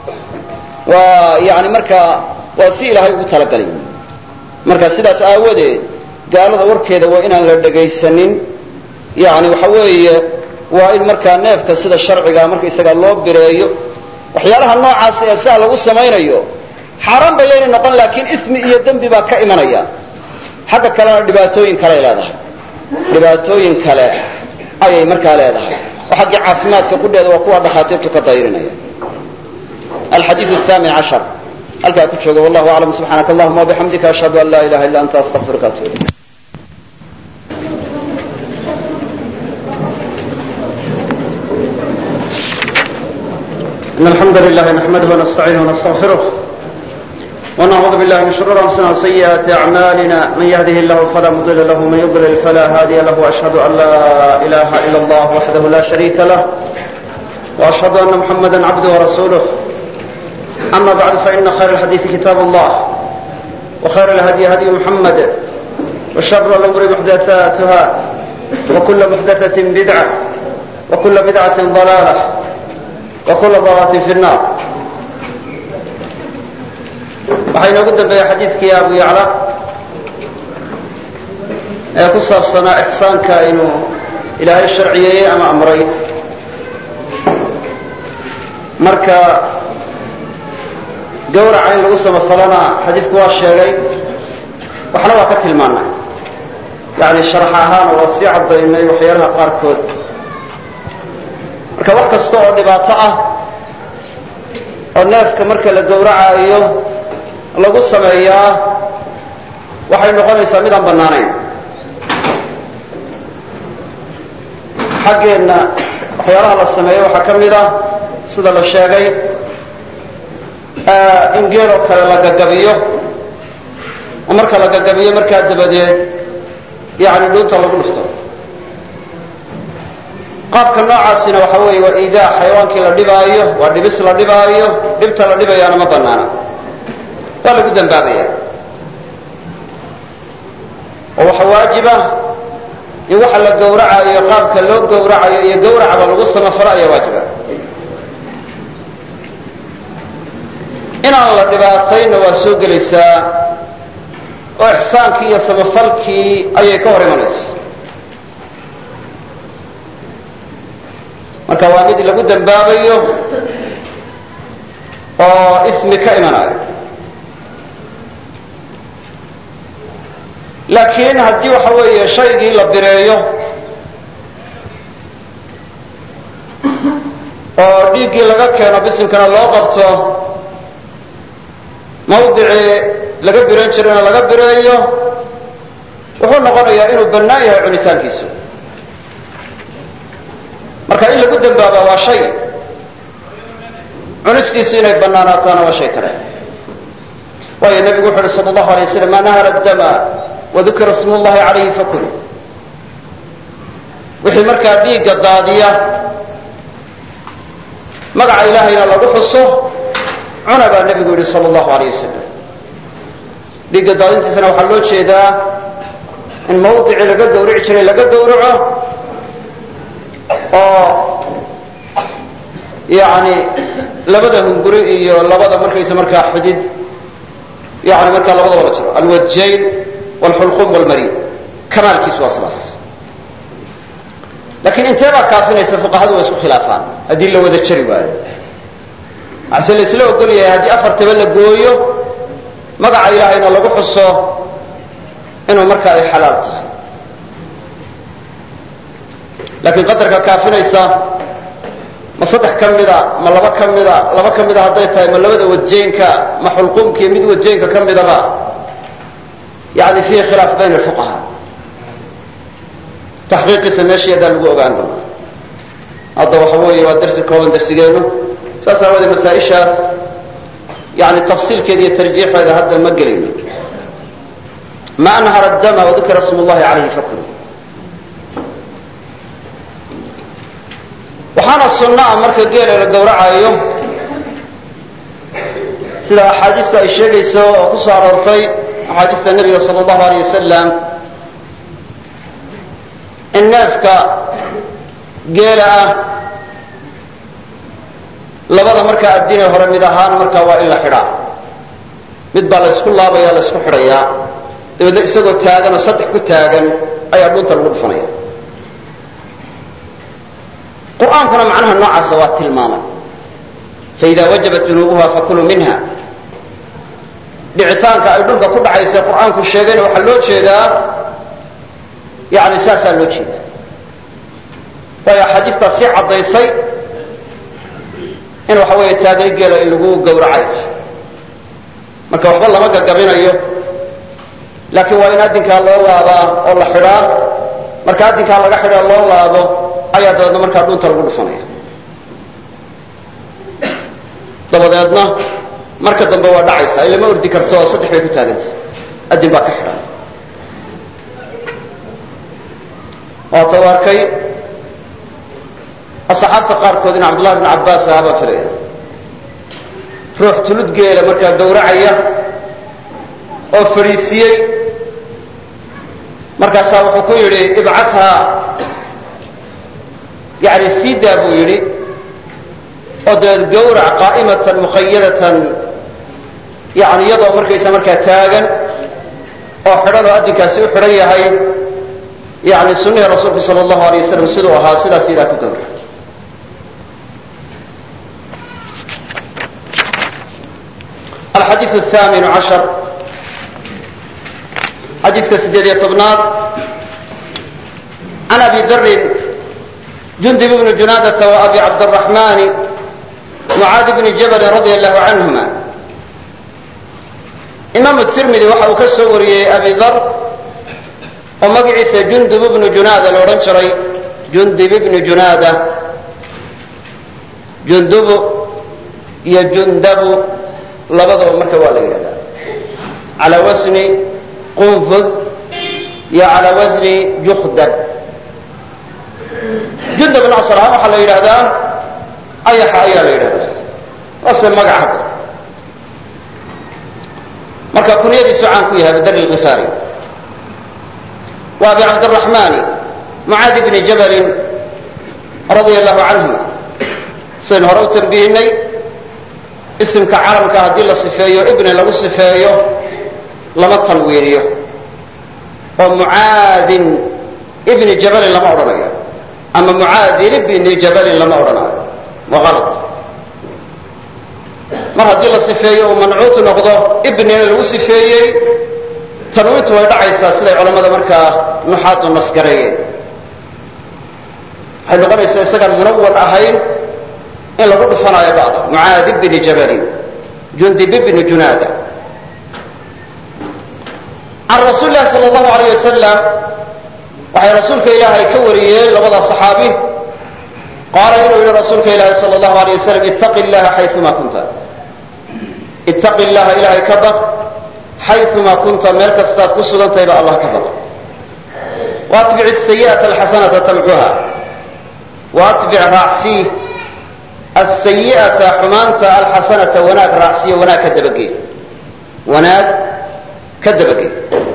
waa yani markaa waa si ilaahay ugu talagalay marka sidaas aawadeed gaalada warkeeda waa inaan la dhegaysanin yani waxa weeye waa in markaa neefka sida sharcigaa markaysagaa loo bireeyo waxyaalaha noocaas ee saa lagu samaynayo xaaraan ba yaynay noqon laakiin ismi iyo dembi baa ka imanaya xagga kalena dhibaatooyin kaley leedahay dhibaatooyin kale ayay markaa leedahay oo xaggii caafimaadka qudheeda waa kuwa dhakhaatiirtu ka dayrinaya alxadiiu ahamin cashar halkaa ku jooga wallahu aclam subxaanaka allahuma wabixamdika ashhadu an laa ilaha illa anta astaqfiruka atuub ilayk إن الحمد لله نحمده ونستعينه ونستغفره ونعوذ بالله من شرور أنفسنا وسيئات أعمالنا من يهده الله فلا مضل له ومن يضلل فلا هادي له وأشهد أن لا إله إلا الله وحده لا شريك له وأشهد أن محمدا عبده ورسوله أما بعد فإن خير الحديث كتاب الله وخير الهدي هدي محمد وشر الأمور محدثاتها وكل محدثة بدعة وكل بدعة ضلالة وكل ضلالة في النار waxaa inoogu dambeeya xadiidkii abu yacla ee ku saabsanaa ixsaanka inuu ilaahay sharciyeeyey ama amray marka gawraca in lagu samafalana xadiidku waa sheegay waxna waa ka tilmaanay yani sharax ahaan waa sii caddaynay waxyaalaha qaarkood marka wax kasta oo dhibaato ah oo neefka marka la gawracaayo lagu sameeyaa waxay noqonaysaa mid aan bannaanayn xaggeenna waxyaalaha la sameeyo waxaa ka mid ah sida la sheegay in geeloo kale la gagabiyo oo marka la gagabiyo markaa dabadeed yani dhuunta lagu dhufto qaabka noocaasina waxa weeye waa iidaa xayawaankii la dhibaayo waa dhibis la dhibaayo dhibta la dhibayaana ma bannaana waa lagu dambaabaya oo waxa waajiba in waxa la gawracayo qaabka loo gawracayo iyo gawracaba lagu samafalo ayaa waajiba inaan la dhibaatayna waa soo gelaysaa oo ixsaankii iyo samafalkii ayay ka hor imanaysa marka waa mid lagu dambaabayo oo ismi ka imanayo laakiin haddii waxa weeye shaygii la bireeyo oo dhiiggii laga keeno bisimkana loo qabto mawdicii laga biran jirayna laga bireeyo wuxuu noqonayaa inuu bannaan yahay cunitaankiisu marka in lagu dambaabaa waa shay cunistiisu inay bannaanaataana waa shay kale waayo nebigu wuxu uhi sala allahu alay waslam maa nahara dama wadukira smu llahi calayhi fakul wixii markaa dhiigga daadiya magaca ilaahayna lagu xuso cuna baa nebigu yidhi sal allahu alayh wasalam dhiigga daadintiisana waxaa loo jeedaa in mawdicii laga gawrici jiray laga gawraco oo yani labada hunguri iyo labada markaysa markaa xudid yani markaa labadaba la jiro alwadjayn wlxulqum wlmarid kamaalkiisu waa sidaas lakiin intee baa kaafinaysa fuqahadu way isku khilaafaan haddii la wada jari waayo waxse la isla ogol yahay haddii afartaba la gooyo magaca ilaahayna lagu xuso inuu markaa ay xalaal tahay laakiin qadarka kaafinaysa ma saddex ka mida ma laba ka mida laba ka mida hadday tahay ma labada wadjeenka ma xulqumkiiyo mid wadjeenka ka midaba yani fiihi khilaaf bayna alfuqaha taxqiiqiisa meeshii haddaan lagu ogaan doonaa hadda waxa weeye waa darsi kooban darsigeenu saas aawadee masaa-ishaas yani tafsiilkeeda iyo tarjiixeeda hadda ma gelayno ma anhara dama wadukira sm llahi calayhi fakulu waxaana sunno ah marka geela la gawracayo sida axaadiistu ay sheegayso oo ku soo aroortay axaadiista nebiga sal allahu alayh wasalam in neefka geela ah labada markaa addinee hore mid ahaan markaa waa in la xidhaa mid baa la ysku laabaya la ysku xidhayaa dabeedna isagoo taagan oo saddex ku taagan ayaa dhunta lagu dhufanaya qur'aankuna macnaha noocaasa waa tilmaamay faida wajabat junuubuha fakuluu minha dhicitaanka ay dhulka ku dhacaysa qur'aanku sheegayna waxaa loo jeedaa yani saasaa loo jeedaa waayo axaadiistaa sii caddaysay in waxa weeye taagay geela in lagu gawracay tahay marka waxba lama gagabinayo laakiin waa in addinkaa loo laabaa oo la xidhaa marka addinkaa laga xidhaa loo laabo ayaa dabeedna markaa dhunta lagu dhufanaya dabadeedna marka dambe waa dhacaysa ilama ordi karto oo saddex bay ku taagantay addin baa ka xidhan waata u arkay asxaabta qaarkood in cabdullahi bn cabbaas ahaa baa filaya ruux tulud geela markaa gawracaya oo fadhiisiyey markaasaa wuxuu ku yidhi ibcathaa yani siidaa buu yidhi oo dabeed gawrac qaa'imatan muqayadatan yani iyadoo markaysa markaa taagan oo xidhan oo addinkaasi u xidhan yahay yani sunnihii rasuulku sal allahu alay wasalam siduu ahaa sidaas idaa ku gawra alxadiiu ahamin cashar xadiiska sideed iyo tobnaad can abi darin jundib bni junaadata wa abi cabdiraxmani mucaadi bni jabalin radia allahu canhuma imaamu tirmidi waxa uu ka soo wariyey abi dar oo magaciisa jundub ibnu junaada la odhan jiray jundib ibnu junaada jundubu iyo jundabu labadaba marka waa la yidhahdaa calaa wasni qunfud iyo calaa wasni jukdab jundabna asal ahaan waxaa la yidhahdaa ayaxa ayaa la yidhahdaa waase magac hadda marka kunyadiisu caan ku yahay abudar lkifaari wa abi cabdiraxmani mucaadi bni jabalin radia allahu canhuma sidaynu hore u tambihinay isimka calamka haddii la sifeeyo ibni lagu sifeeyo lama tanwiiniyo oo mucaadin ibni jabalin lama odhanayo ama mucaadin ibni jabalin lama odhanayo waa ala mar haddii la sifeeyo uu mancuutu noqdo ibnina lagu sifeeyey tanwiintu way dhacaysaa siday culammada markaa nuxaadu nasgareeyeen waxay noqonaysaa isagaan munawal ahayn in lagu dhufanaayo bacda mucaadi bni jabalin jundib bni junaada can rasuuli lahi sal allahu alayh wasalam waxay rasuulka ilaahay ka wariyeen labada saxaabi qaala inuu yihi rasuulka ilaahi sal allahu alayh wasalam ittaqi llaha xayuma kunta ittaqi llaha ilahay ka baq xayuma kunta meel kastaad ku sugantahayba allah ka baq waatbic sayi'ata alxasanata tamxuha waatbic raacsii asayi'ata xumaanta alxasanata wanaag raacsiyo wanaag ka dabagee wanaag ka dabagee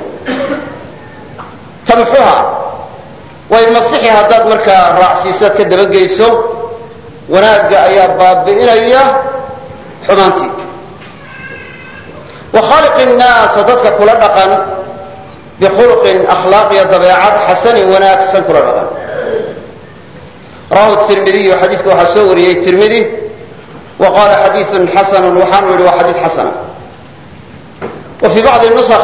tamxuha way masixi haddaad markaa raacsiiso ad ka dabageyso wanaagga ayaa baabi'inaya xumaantii wa khaaliqi nnaasa dadka kula dhaqan bikhulqin akhlaaq iyo dabeecad xasanin wanaagsan kula dhaqan rawahu tirmidiyu xadiidka waxaa soo wariyey tirmidi wa qaala xadiiun xasanu waxaanu yihi waa xadiis xasana wa fii bacdi nusakh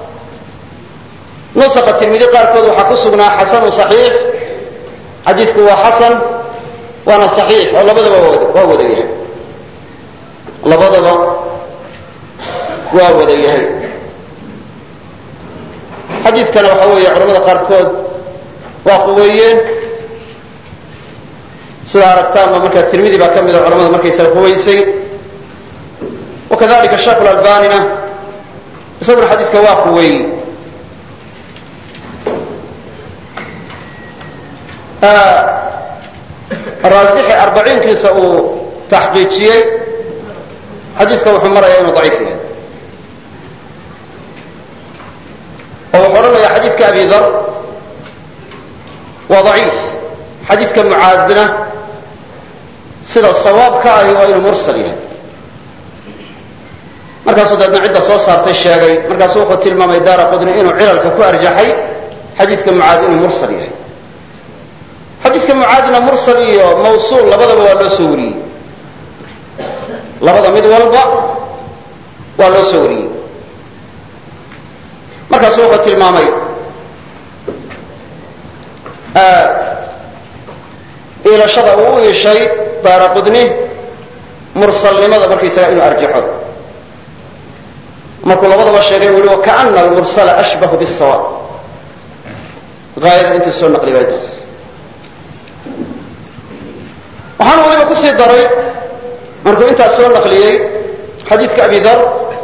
nusakha tirmidi qaarkood waxaa ku sugnaa xasanu saxiix xadiidku waa xasan waana saxiix oo labadaba waa wada yahay labadaba waa wada yahay xadiidkana waxa weeye culamada qaarkood waa quweeyeen sidaa aragtaanba markaa tirmidi baa ka mida culamada markaysaga quwaysay wakadalika sheekh lalbanina isaguna xadiidka waa quweeyey raasixi arbaciinkiisa uu taxqiijiyey xadiidka wuxuu maraya inuu daciif yahay oo wuxuu odhanaya xadiidka abi dar waa daciif xadiidka mucaadna sida sawaabka ahi waa inuu mursal yahay markaasuu deedna cidda soo saartay sheegay markaasu wuxuu tilmaamay daara qudni inuu cilalka ku arjaxay xadiidka mucaad inuu mursal yahay xadiidka mucaadna mursal iyo mawsuul labadaba waa loo soo wariyey labada mid walba waa loo soo wariyey markaasu wuxuu tilmaamay iilashada uu u iishay daara qudni mursalnimada markaysaga inuu arjaxo markuu labadaba sheegay uu yihi wakaana almursala ashbahu bisawaab aayada intuu soo naqliyay taas waxaan waliba kusii daray markuu intaas soo naqliyey xadiidka abi dar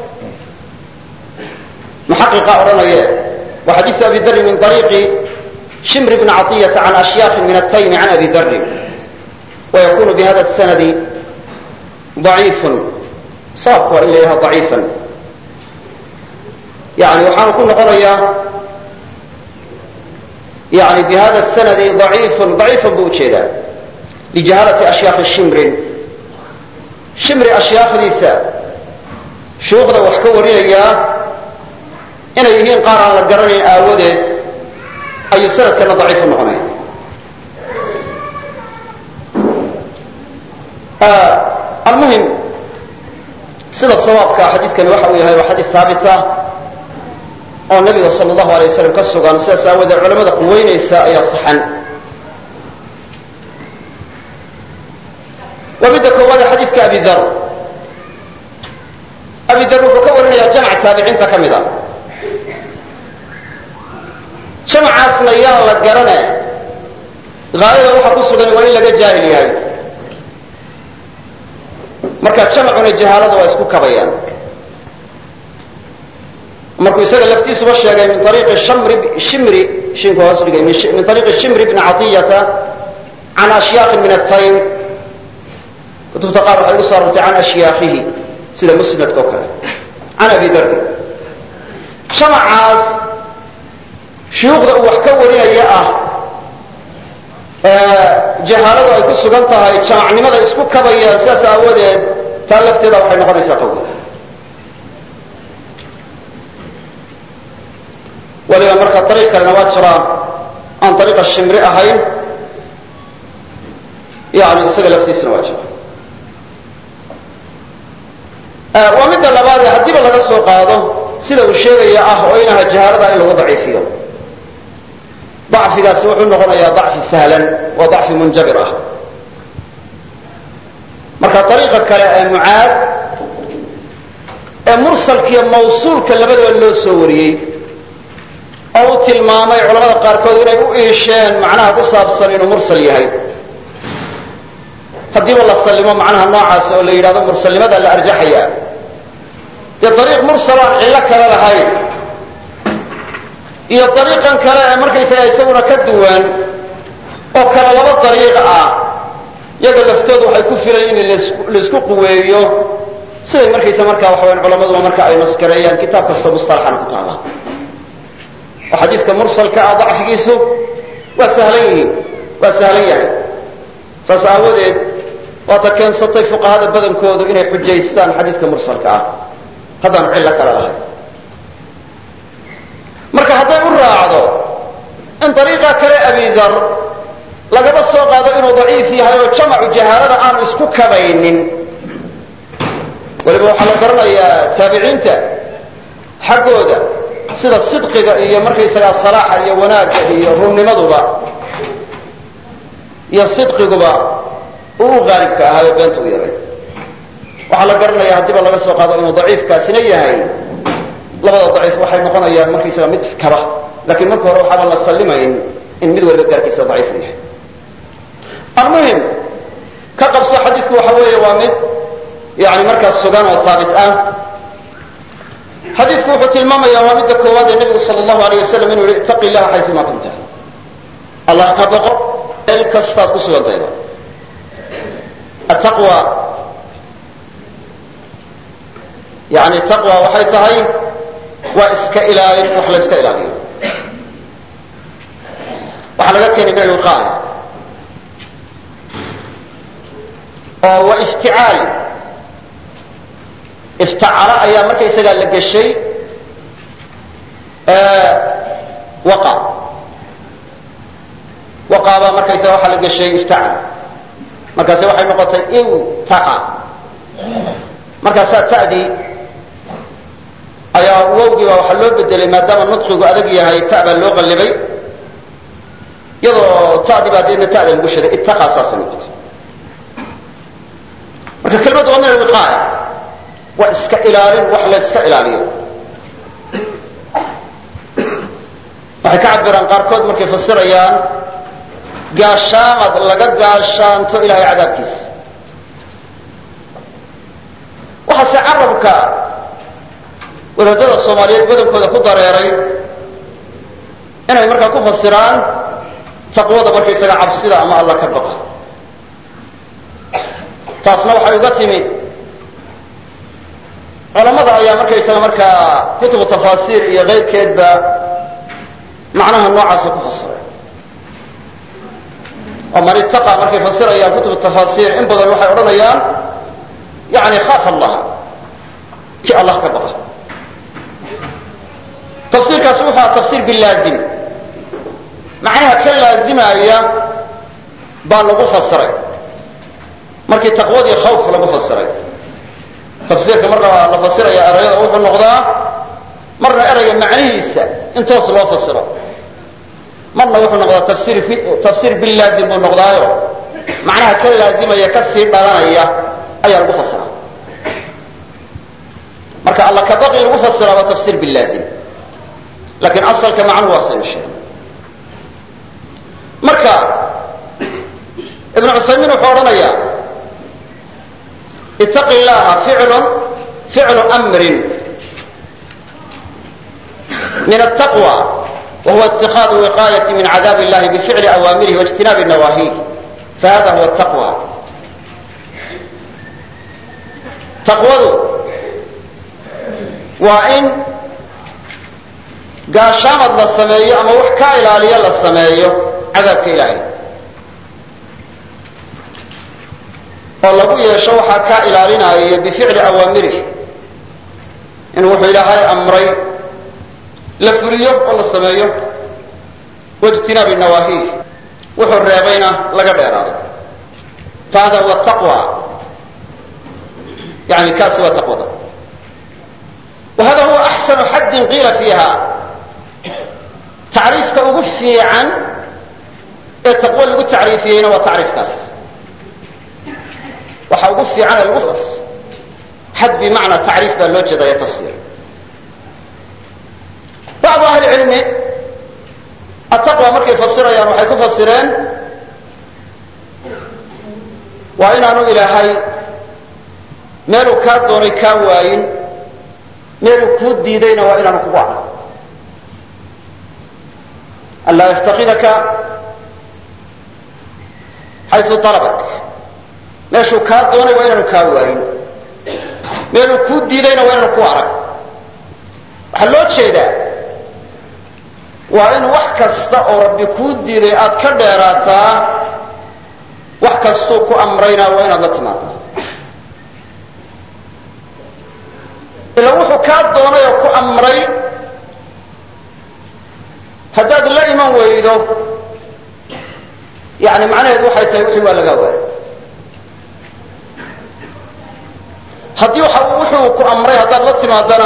muxaqiqa odhanaye waa xadiidu abi darin min ariiqi shimr bn caطiyata can ashyaakin min ataymi can abi darin wayakunu bihada sanadi ضaciifun sababku waa in la yaha ضaciifan yani waxaanu ku noqonayaa yani bihada sanadi ضaciifun ضaciifan buu ujeedaa lijahalati ashyaakhi shimrin shimri ashyaakdiisa shuukhda wax ka warinayaa inay yihiin qaar aan la garanayn aawadeed ayuu sanadkana daciif u noqonaya almuhim sida sawaabka xadiidkani waxa uu yahay waa xadiis haabita oo nabiga sal allahu alay wasalam ka sugan sidaas aawadeed culamada quweynaysa ayaa saxan waa midda koowaade xadiidka abi dar abi dar wuxuu ka warinayaa jamc taabiciinta ka mid a jamcaasna yaan la garane haayada waxa ku sugan waa in laga jaahil yahay marka jamcuna jahaalada waa isku kabayaan markuu isaga laftiisuba sheegay min ariiqi shamri shimri shinku hoos dhigay min ariiqi shimri bni caطiyata can ashyaakin min ataym kutubta qaar waxay ugu soo arortay can ashyaakihi sida musnadka oo kale can abi dardi jamacaas shuyuukhda uu wax ka warinaya ah jahaaladu ay ku sugan tahay jamacnimada isku kabayaan sidaas aawadeed taa lafteeda waxay noqonaysaa qawi waliba marka ariiq kalena waa jiraa aan ariiqa shimri ahayn yani isaga laftiisuna waa jira waa midda labaadee haddiiba laga soo qaado sida uu sheegaya ah oo inaha jahaalada in lagu daciifiyo dacfigaasi wuxuu noqonayaa dacfi sahlan waa dacfi munjabir ah marka ariiqa kale ee mucaad ee mursalkiiyo mawsuulka labadaba loo soo wariyey oo uu tilmaamay culamada qaarkood inay u iisheen macnaha ku saabsan inuu mursal yahay haddiiba la sallimo macnaha noocaas oo la yidhahdo mursalnimada la arjaxaya dee ariiq mursal aan cillo kale lahayn iyo ariiqan kale ee markaysaga isaguna ka duwan oo kale laba dariiq ah yaga laftoodu waxay ku filayn in laisku quweeyo siday markaysa markaa waxaweyan culamaduba marka ay naskareeyaan kitaab kastoo mustalaxana ku taala oo xadiiska mursalka ah dacfigiisu waa sahlan yihiin waa sahlan yahay saas aawadeed waata keensatay fuqahada badankoodu inay xujaystaan xadiiska mursalka ah haddaanu cillo kale lahayn marka hadday u raacdo in dariiqa kale abidar lagaba soo qaado inuu daciif yahay oo jamacu jahaalada aanu isku kabaynin weliba waxaa la garanayaa taabiciinta xaggooda sida sidqiga iyo markaysagaa salaaxa iyo wanaagga iyo runnimaduba iyo sidqiguba uu u qaalibka ahaa oo beenta u yaray waxaa la garanaya haddiiba laga soo qaado inuu daciifkaasina yahay labada daciif waxay noqonayaan markaysaga mid iskaba lakiin marka hore waxaaba la sallimayn in mid waliba gaarkiisa daciifu yahay almuhim ka qabso xadiisku waxa weeye waa mid yani markaas sugan oo haabit ah xadiisku wuxuu tilmaamaya waa midda koowaad ee nebigu sal allahu alay wasalam inuu yihi itaqi illaha xaysuma kunta allah ka boqo meel kastaad ku sugantayba attaqwa yani taqwa waxay tahay waa iska ilaalin wax la iska ilaaliyo waxaa laga keenay min alwiqaaya oo wa ifticaal iftacala ayaa markaysagaa la geshay waqa waqa baa markaysaga waxaa la geshay iftacal markaase waxay noqotay iwtaqa markaasaa ta'dii ayaa wowgii baa waxaa loo bedelay maadaama nudqigu adag yahay ta baa loo qallibay iyadoo ta'dii baa deedna ta'da lagu shaday ittaqa saasay noqotay marka kelmaddu waa min alwiqaaya waa iska ilaalin wax la iska ilaaliyo waxay ka cabiraan qaarkood markay fasirayaan gaashaamad laga gaashaanto ilahay cadaabkiisa waxaase carabka wadaadada soomaaliyeed badankooda ku dareeray inay markaa ku fasiraan taqwada markaysaga cabsida ama alla ka baqa taasna waxay uga timi culamada ayaa markaysaga markaa kutubu tafaasiir iyo keyrkeedba macnaha noocaasa ku fasiray oo man ittaqa markay fasirayaan kutubu tafaasiir in badan waxay odhanayaan yani khaaf allah ki allah ka baqa tafsiirkaasi wuxuu aha tafsiir bilaazim macnaha ka laazimaya baa lagu fasiray markii taqwadii khawf lagu fasiray tafsiirka marka la fasiraya erayada wuxuu noqdaa marna erayga macnihiisa in toos loo fasiro marna wuxuu noqdaa tafsir tafsiir bilaazim buu noqdaayo macnaha ka laazimaya ka sii dhalanaya ayaa lagu fasiraa marka alla ka baqi lagu fasiraa waa tafsiir bilaazim lakiin asalka macnuhu waa saynu sheegay marka ibnu cuthaymiin wuxuu odhanayaa itaqi llaha ficlun ficlu amrin min altaqwa wahuwa itikaadu wiqaayati min cadaab illahi bificli awaamirihi waijtinaabi nawaahiih fahada huwa taqwa taqwadu waa in gaashaamad la sameeyo ama wax ka ilaaliyo la sameeyo cadaabka ilaahay oo lagu yeesho waxaa kaa ilaalinaya bificli awaamirih in wuxuu ilaahay amray la fuliyo oo la sameeyo waijtinaabi nawaahiih wuxuu reebayna laga dheeraado fahada huwa taqwa yani kaasi waa taqwada wa hada huwa axsanu xaddin qiila fiiha tacriifka ugu fiican ee taqwo lagu tacriifiyeyna waa tacriifkaas waxa ugu fiican ee lagu xad bimacnaa tacriif baa loo jeedaya tafsiir bacdu ahli cilmi ataqwa markay fasirayaan waxay ku fasireen waa inaanu ilaahay meeluu kaa doonay kaa waayin meeluu kuu diidayna waa inaanu kugu arag an laa yaftakidaka xayu alabak meeshuu kaa doonay waa inaanu kaa waayin meeluu kuu diidayna waa inaanu ku arag waxaa loo jeedaa waa in wax kasta oo rabbi kuu diiday aad ka dheeraataa wax kastuu ku amrayna waa inaad la timaadaa ila wuxuu kaa doonay oo ku amray haddaad la iman weydo yani macnaheedu waxay tahay wixii waa lagaa waayay haddii wuxuu ku amray haddaad la timaadana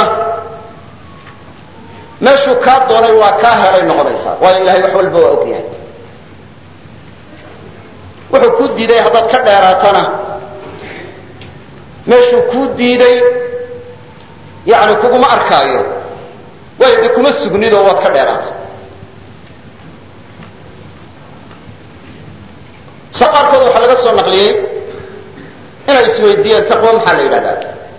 meeshuu kaa doonay waa kaa helay noqonaysaa waayo ilahay wax walba waa og yahay wuxuu kuu diiday haddaad ka dheeraatana meeshuu kuu diiday yani kuguma arkaayo waayo dee kuma sugnidoo waad ka dheeraata sa qaarkood waxaa laga soo naqliyey inay isweydiiyeen taqwo maxaa la yidhahdaa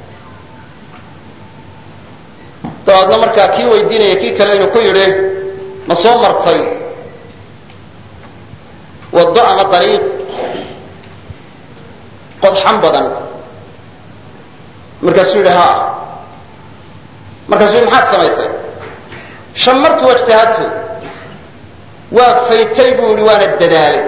dabaadna markaa kii weydiinaya kii kale inuu ku yidhi ma soo martay waddo ama dariiq qodxan badan markaasuu yidhi ha markaasuu yidhi maxaad samaysay shamartu wajtahadtu waa faytay buu yidhi waana dadaalay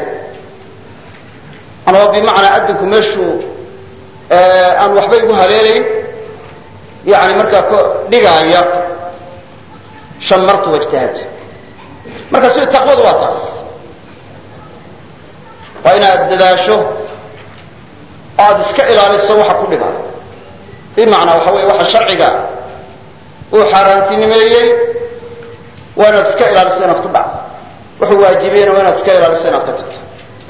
anoo bimacnaa adinku meeshuu aan waxba igu haleelayn yani markaa k dhigaaya shamartu wajtahadtu markaasu taqwadu waa taas waa inaad dadaasho aada iska ilaaliso waxa ku dhibaa bimacnaa waxa weeye waxa sharciga uu xaaraantinimeeyey waa inaad iska ilaaliso inaad ku dhacdo wuxuu waajibiyeyna waa inaad iska ilaaliso inaad ka tagto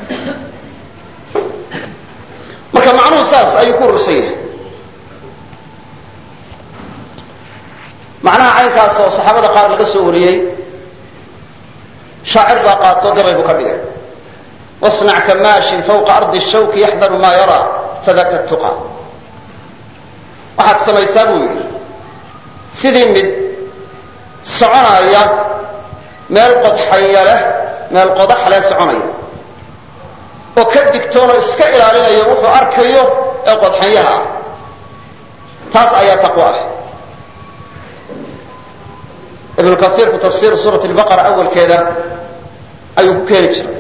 marka macnuhu saas ayuu ku urursan yahay macnaha caynkaas oo saxaabada qaar laga soo wariyey shaacir baa qaato gabay buu ka dhigay wasnac ka maashin fawqa ardi shawki yaxdaru maa yaraa fadaka tuqa waxaad samaysaa buu yidhi sidii mid soconaya meel qodxaya leh meel qodax leh soconaya oo ka digtoonoo iska ilaalinaya wuxuu arkayo ee qodxanyaha ah taas ayaa taqwo ah ibnu kasiirku tafsiir suurat lbaqara awalkeeda ayuu ku keeni jiray